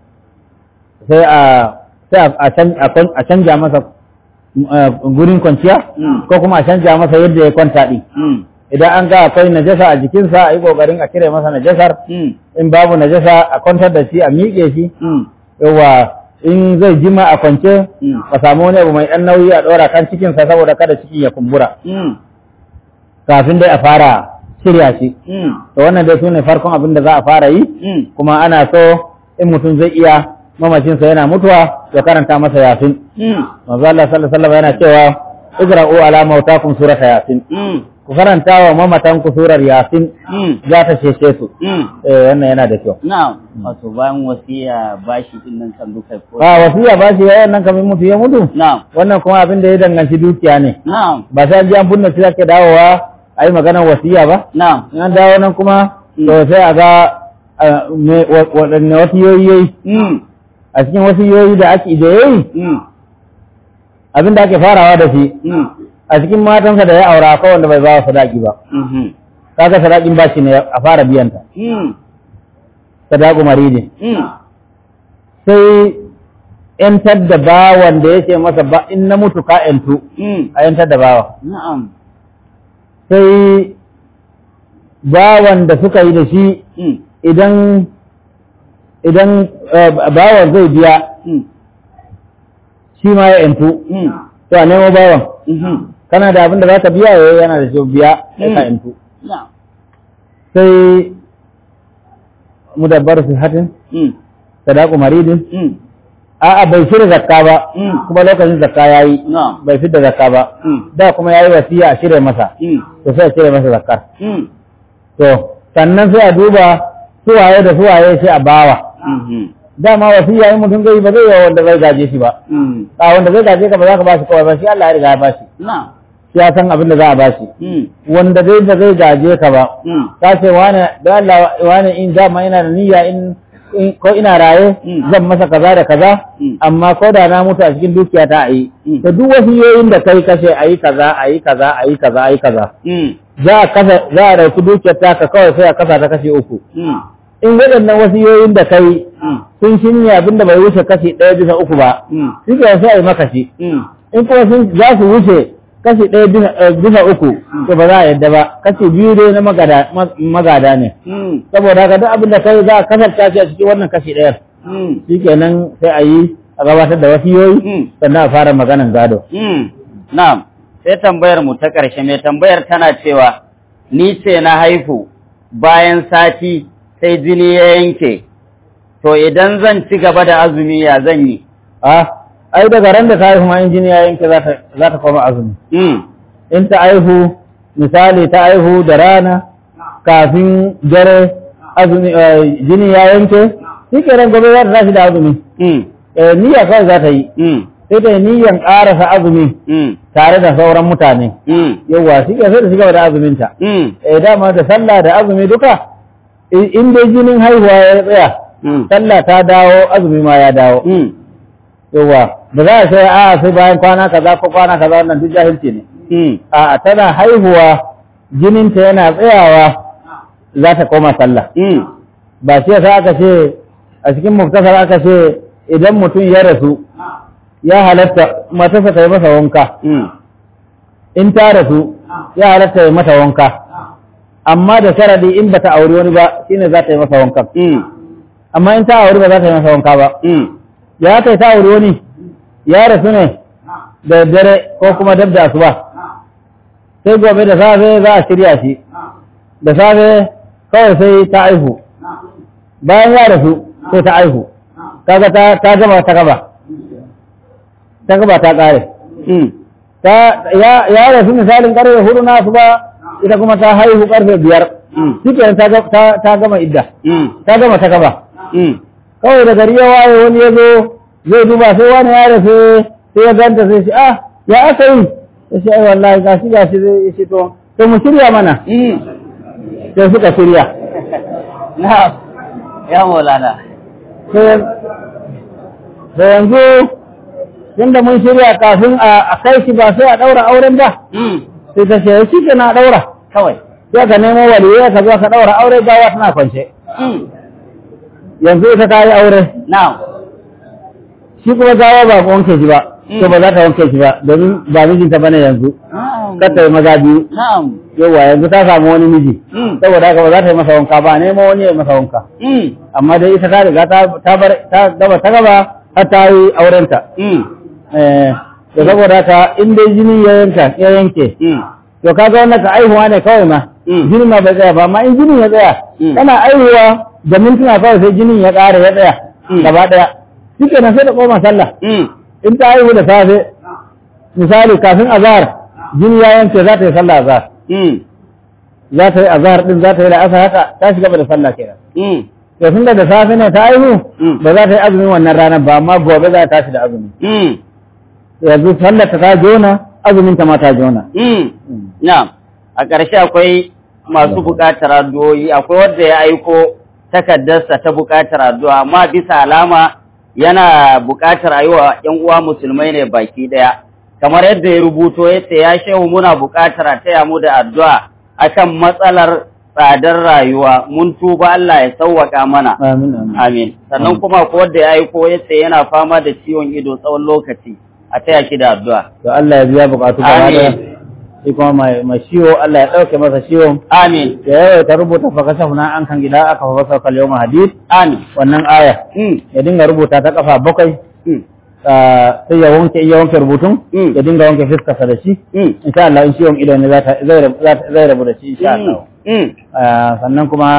sai a sai a- a can- a kwan- a canja masa uh, gurin kwanciya Mm. ko kuma a canja masa yadda ya kwanta din Mm. idan an ga akwai najasa a jikinsa a yi kokarin a cire masa najasar Mm. in babu najasa a kwantar da shi a miƙe shi Mm. yawa in zai jima a kwance Mm. a samu wani abu mai ɗan nauyi a ɗora kan cikinsa saboda kada cikin ya kumbura Mm. kafin dai a fara shirya shi Mm. to wannan dai su ne farkon abin da za a fara yi Mm. kuma ana so in mutum zai iya mamacinsa yana mutuwa ya karanta masa yasin Mm. manzo Allah sallallahu alaihi wasallam yana cewa igra'u ala mautakum surata yasin Mm. ku karanta wa mamatan ku surar yasin Mm. za ta cece su Mm. eh wannan yana da kyau Na'am, wato bayan wasiya bashi din nan kan duka ko. a wasiya ba shi yayin nan kamar mutu ya mutu Na'am. wannan kuma abin da ya danganci dukiya ne Na'am. ba sai an ji an bunne shi ake dawowa a yi maganar wasiya ba Na'am. in an dawo nan kuma Mm. to sai a ga ah, me- wa- waɗanne wasiyoyi yayi Mm. a cikin wasiyoyi da ake da yayi Mm. abin da ake farawa da shi Mm. a cikin matansa da ya aura akwai wanda bai ba wa sadaki ba Mhm. kaga sadakin bashi ne a fara biyanta Mm. sadaku maridin Mm. sai ‘yantar da bawan da ya ce masa ba in na mutu ka ‘yantu Mm. a ‘yantar da bawa Na'am. sai bawan da suka yi da shi Mm. idan idan eh, bawan zai biya Mm. shi ma ya ‘yantu Mm. to a nemo bawan Mhm. kana da abin da za ka biya ya yana da shi biya sai ka Mm. ‘yantu Na'am. sai mudabbar su hatin Mm. sadaku maridin Mm. a'a bai shirya zakka ba Mm. kuma lokacin zakka yayi na'am bai fitar da zakka ba Mm. da kuma yayi wasiya a shirya masa Mm. to sai a shirya masa zakkar Mm. to sannan sai a duba suwaye da suwaye sai a bawa Mhm. dama wasiya in mutum zai ba zai yi wanda zai gaje shi ba Mm. a wanda zai gaje ka ba za ka ba shi kawai ba shi Allah ya riga ya ba shi na'am shi ya san abin da za a ba shi Mm. wanda zai da zai gaje ka ba Mm. ka ce wane da Allah wane in dama ina da niyya in in- ko ina raye Mm. zan masa kaza da kaza Mm. amma ko da na mutu a cikin dukiya ta ayi Mm. to duk wasiyoyin da kai kashe ayi kaza ayi kaza ayi kaza ayi kaza Mm. za a kasa za a dauki dukiyar ta ka kawai sai a kasa ta kashe uku Mm. in waɗannan wasiyoyin da kai Mm. sun shirya abinda bai wuce kashi ɗaya bisa uku ba Mm. shi ke sai a yi maka shi Mm. in kuma sun za su wuce kashi ɗaya bisa- eh, bisa uku to ba za a yadda ba kashi biyu dai na magada ma- magada ne Mm. saboda haka duk abin da kai za a kasarta shi a cikin wannan kashi ɗayar Mm. shikenan sai a yi a gabatar da wasiyoyi Mm. sannan a fara maganan gado Mm. Na'am, sai tambayar mu ta ƙarshe mai tambayar tana cewa ni ce na haihu bayan sati sai jini ya yanke. To idan zan ci gaba da azumi ya zan yi. a ai daga ran da ta haihu ma injini ya yanke za ta za ta koma azumi Mm. in ta aihu misali ta aihu da rana kafin dare azumi eh, jini ya yanke shikenan gobe za ta tashi da azumi Mm. eh, niyya kawai za ta yi Mm. sai ta yi niyyan ƙarasa azumi Mm. tare da sauran mutane Mm. yawwa shi ke sai da shiga da azuminta Mm. eh dama da sallah da azumi duka i- in dai jinin haihuwa ya tsaya Mm. sallah ta dawo azumi ma ya dawo Mm. yawwa da za a sai a sai bayan kwana kaza ko kwana kaza wannan duk jahilci ne Mm. a tana haihuwa jininta yana tsayawa za ta koma sallah Mm. ba shi yasa aka ce a cikin muktasar aka ce idan mutum ya rasu ya halatta matarsa ta yi masa wanka Mm. in ta rasu ya halatta ya mata wanka amma da sharadi in bata auri wani ba shine za ta yi masa wanka Mm. amma in ta auri ba za ta yi masa wanka ba Mm. ya kai ta auri wani ya rasu ne da dare ko kuma dab da asuba sai gobe da safe za a shirya shi da safe kawai sai ta aihu bayan ya rasu sai ta aihu kaga ta ta gaba ta gaba ta gaba ta kare Mm. ta ya ya rasu misalin karfe hudu na asuba ita kuma ta haihu karfe biyar Mm. shikenan ta ga- ta ta gama idda Mm. ta gama ta gaba Mm. kawai da gari ya waye wani ya zo zai duba sai wani ya rasu sai ya ganta sai shi ah ya aka yi ya ce ai wallahi gashi gashi zai ce to to mu shirya mana Mm. sai suka shirya Na'am. Ya Maulana. sai sai yanzu tunda mun shirya kafin a a kai shi ba sai a daura auren ba Mm. sai ta ce shi ke na daura Kawai. sai ka nemo waliyai ka zo ka daura aure gawa tana kwance Mm. yanzu ita ta yi aure Na'am. shi kuma gawa ba ku wanke shi ba to ba za ta wanke shi ba domin ba mijinta bane yanzu Na'am. kar ta yi maza biyu Na'am. yawa yanzu ta samu wani miji Mm. saboda haka ba za ta yi masa wanka ba nemo wani ya yi masa wanka Mm. amma dai ita ta riga ta ta bar ta gaba ta gaba har ta yi aurenta Mm. eh to saboda haka in dai jini ya yanka ya yanke Mm. to kaga wannan ka aihuwa ne kawai ma Mm. jinin ma bai tsaya ba amma in jinin ya tsaya Mm. kana aihuwa da mintuna kawai sai jinin ya ƙara ya tsaya Mm. gaba ɗaya shike nan sai da koma sallah Mm. in ta aihu da safe misali kafin azhar jini ya yanke za ta yi sallah azhar Mm. za ta yi azhar din za ta yi la'asar haka ta shiga da sallah kenan Mm. to tunda da safe ne ta aihu Mm. ba za ta yi azumin wannan ranar ba amma gobe za ta tashi da azumi Mm. yanzu sallar ta ta jona azumin ta ma ta jona Mm. Na'am. A ƙarshe akwai masu buƙatar addu'o'i, akwai wanda ya aiko takardarsa ta buƙatar addu'a, amma bisa alama yana buƙatar a yi wa ‘yan uwa musulmai ne baki ɗaya. Kamar yadda ya rubuto ya ce, ya shehu muna buƙatar a taya mu da addu'a akan matsalar tsadar rayuwa, mun tuba Allah ya sauwaƙa mana. amin amin Amin. Sannan kuma ko wanda ya aiko ya ce yana fama da ciwon ido tsawon lokaci, a taya shi da addu'a. to Allah ya biya bukatu gaba da Amin. shi kuma mai mai ciwo Allah ya dauke masa ciwon Amin. ya yawaita rubuta fa kashafna an kan gida aka fa fasa kal yawma hadid Amin. wannan aya Mm. ya dinga rubuta ta kafa bakwai Mm. ah, sai ya wanke ya wanke rubutun Mm. ya dinga wanke fiskarsa da shi Mm. insha Allah in ciwon ido ne za ta zai rabu za ta- zai rabu da shi insha Allah Mm. Ah, sannan kuma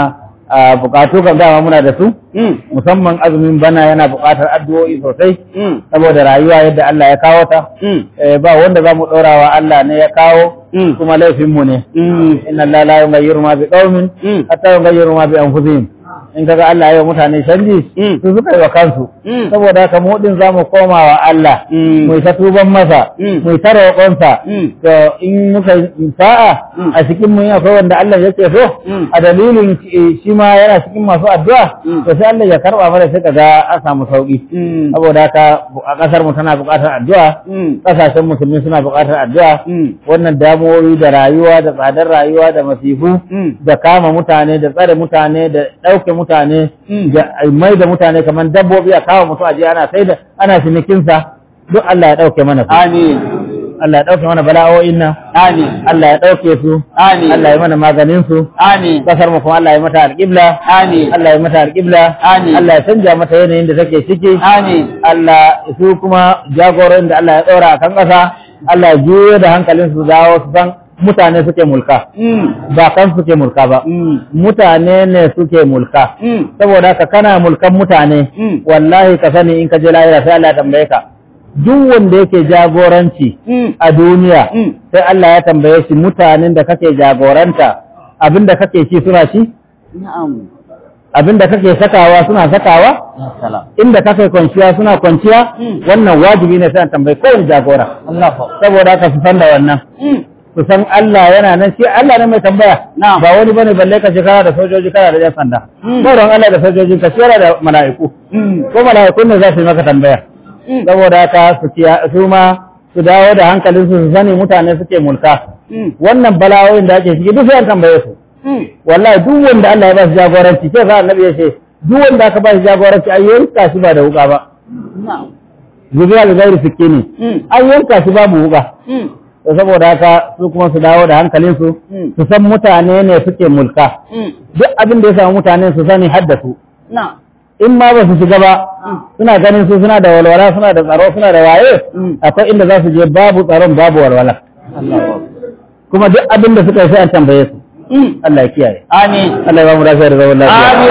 a bukatu kan dama muna da su Mm. musamman azumin bana yana buƙatar addu'o'i sosai Mm. saboda rayuwa yadda Allah ya kawo ta Mm. Eh, ba wanda za mu ɗora wa Allah ne ya kawo Mm. kuma laifinmu ne Mm. inna Allah la yughayyiru ma bi qaumin Mm. hatta yughayyiru ma bi anfusihim in kaga Allah ya yi wa mutane canji Mm. su suka yi wa kansu Mm. saboda haka mu din zamu koma wa Allah Mm. mu yi ta tuban masa Mm. mu yi ta roƙonsa Mm. to in muka yi sa'a Mm. a cikin mu akwai wanda Allah yake so Mm. a dalilin eh, shi ma yana cikin masu addu'a Mm. to sai Allah ya karba mana sai kaga an samu sauki Mm. saboda haka a kasar mu tana buƙatar addu'a Mm. kasashen musulmi suna buƙatar addu'a Mm. wannan damuwoyi da rayuwa da tsadar rayuwa da masifu Mm. da kama mutane da tsare mutane da ɗauke mutane Mm. da mai da mutane kamar dabbobi a kawo mutu aje ana sai da ana cinikinsa duk Allah ya ɗauke mana su Amin. Allah ya ɗauke mana bala'o'in nan Amin. Allah ya ɗauke su Amin. Allah ya mana maganin su Amin. kasar mu kuma Allah ya mata alƙibla Amin. Allah ya mata alƙibla Amin. Allah ya canja mata yanayin da take ciki Amin. Allah su kuma jagoran da Allah ya ɗora a kan ƙasa Allah ya juyo da hankalin su dawo su san mutane suke mulka Mm. ba kan suke mulka ba Mm. mutane ne suke mulka Mm. saboda haka kana mulkan mutane Mm. wallahi ka sani in ka je lahira sai Allah ya tambaye ka duk wanda yake jagoranci Mm. a duniya Mm. sai Allah ya tambaye shi mutanen da kake jagoranta abinda kake ci suna ci Na'am. abinda kake sakawa suna sakawa Ya salam. inda kake kwanciya suna kwanciya Mm. wannan wajibi ne sai an tambayi kowane jagora Allah fa. saboda haka su san da wannan Mm. su san Allah yana nan shi Allah ne mai tambaya Na'am. ba wani bane balle ka shekara da sojoji kana da yan sanda Mm. sauran Allah da sojoji ka shekara da mala'iku Mm. ko mala'ikun ne za su yi maka tambaya Mm. saboda haka su ciya- su ma su dawo da hankalin su su sani mutane suke mulka Mm. wannan bala'o'in da ake ciki duk sai an tambaye su Mm. wallahi duk wanda Allah ya ba shi jagoranci sai sa annabi ya ce duk wanda aka ba shi jagoranci ai yanka shi ba da wuka ba Na'am. zubiya da gairi sikini Mm. an yanka shi babu wuka Mm. to saboda haka su kuma su dawo da hankalin su Mm. su san mutane ne suke mulka Mm. duk abin da ya samu mutane su sani hadda su Na'am. in ma ba su shiga ba Mm. suna ganin su suna da walwala suna da tsaro suna da waye Mm. akwai inda za su je babu tsaron babu walwala Allah fa. kuma duk abin da suka yi sai an tambaye su Mm. Allah ya kiyaye Amin. Allah ya ba mu lafiya da zaman lafiya Amin.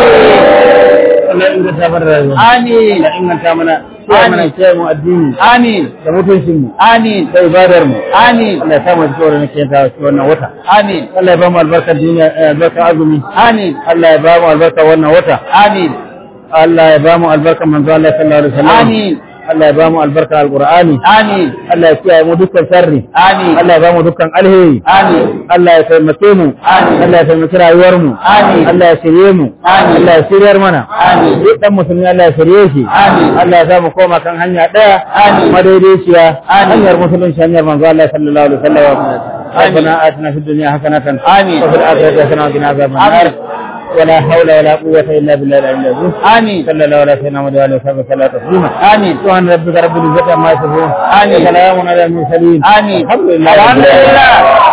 Allah ya inganta mana rayuwa Amin. Allah ya inganta mana kiyaye mana kiyaye mu addini Amin. da mutuncin mu Amin. da ibadar mu Amin. Allah ya sa mu tsoro ne ke ta wannan wata Amin. Allah ya ba mu albarkar duniya eh, albarkar azumi Amin. Allah ya ba mu albarkar wannan wata Amin. Allah ya ba mu albarkar manzo Allah sallallahu alaihi wasallam Amin. Allah ya ba mu albarkar alqur'ani Amin. Allah ya kiyaye mu dukkan sharri Amin. Allah ya ba mu dukkan alheri Amin. Allah ya taimake mu Amin. Allah ya taimaki rayuwar mu Amin. Allah ya shirye mu Amin. Allah ya shiryar mana Amin. duk dan musulmi Allah ya shirye shi Amin. Allah ya sa mu koma kan hanya daya Amin. madaidaiciya Amin. hanyar musulunci hanyar manzo Allah sallallahu alaihi wasallam Amin. ربنا آتنا في الدنيا حسنة آمين. وفي الآخرة حسنة وقنا عذاب النار آمين. ولا حول ولا قوة إلا بالله العلي العظيم آمين. صلى الله على سيدنا محمد وعلى آله وصحبه وسلم تسليما آمين. سبحان ربك رب العزة عما يصفون آمين. وسلام على المرسلين آمين. الحمد لله رب الحمد العالمين. لله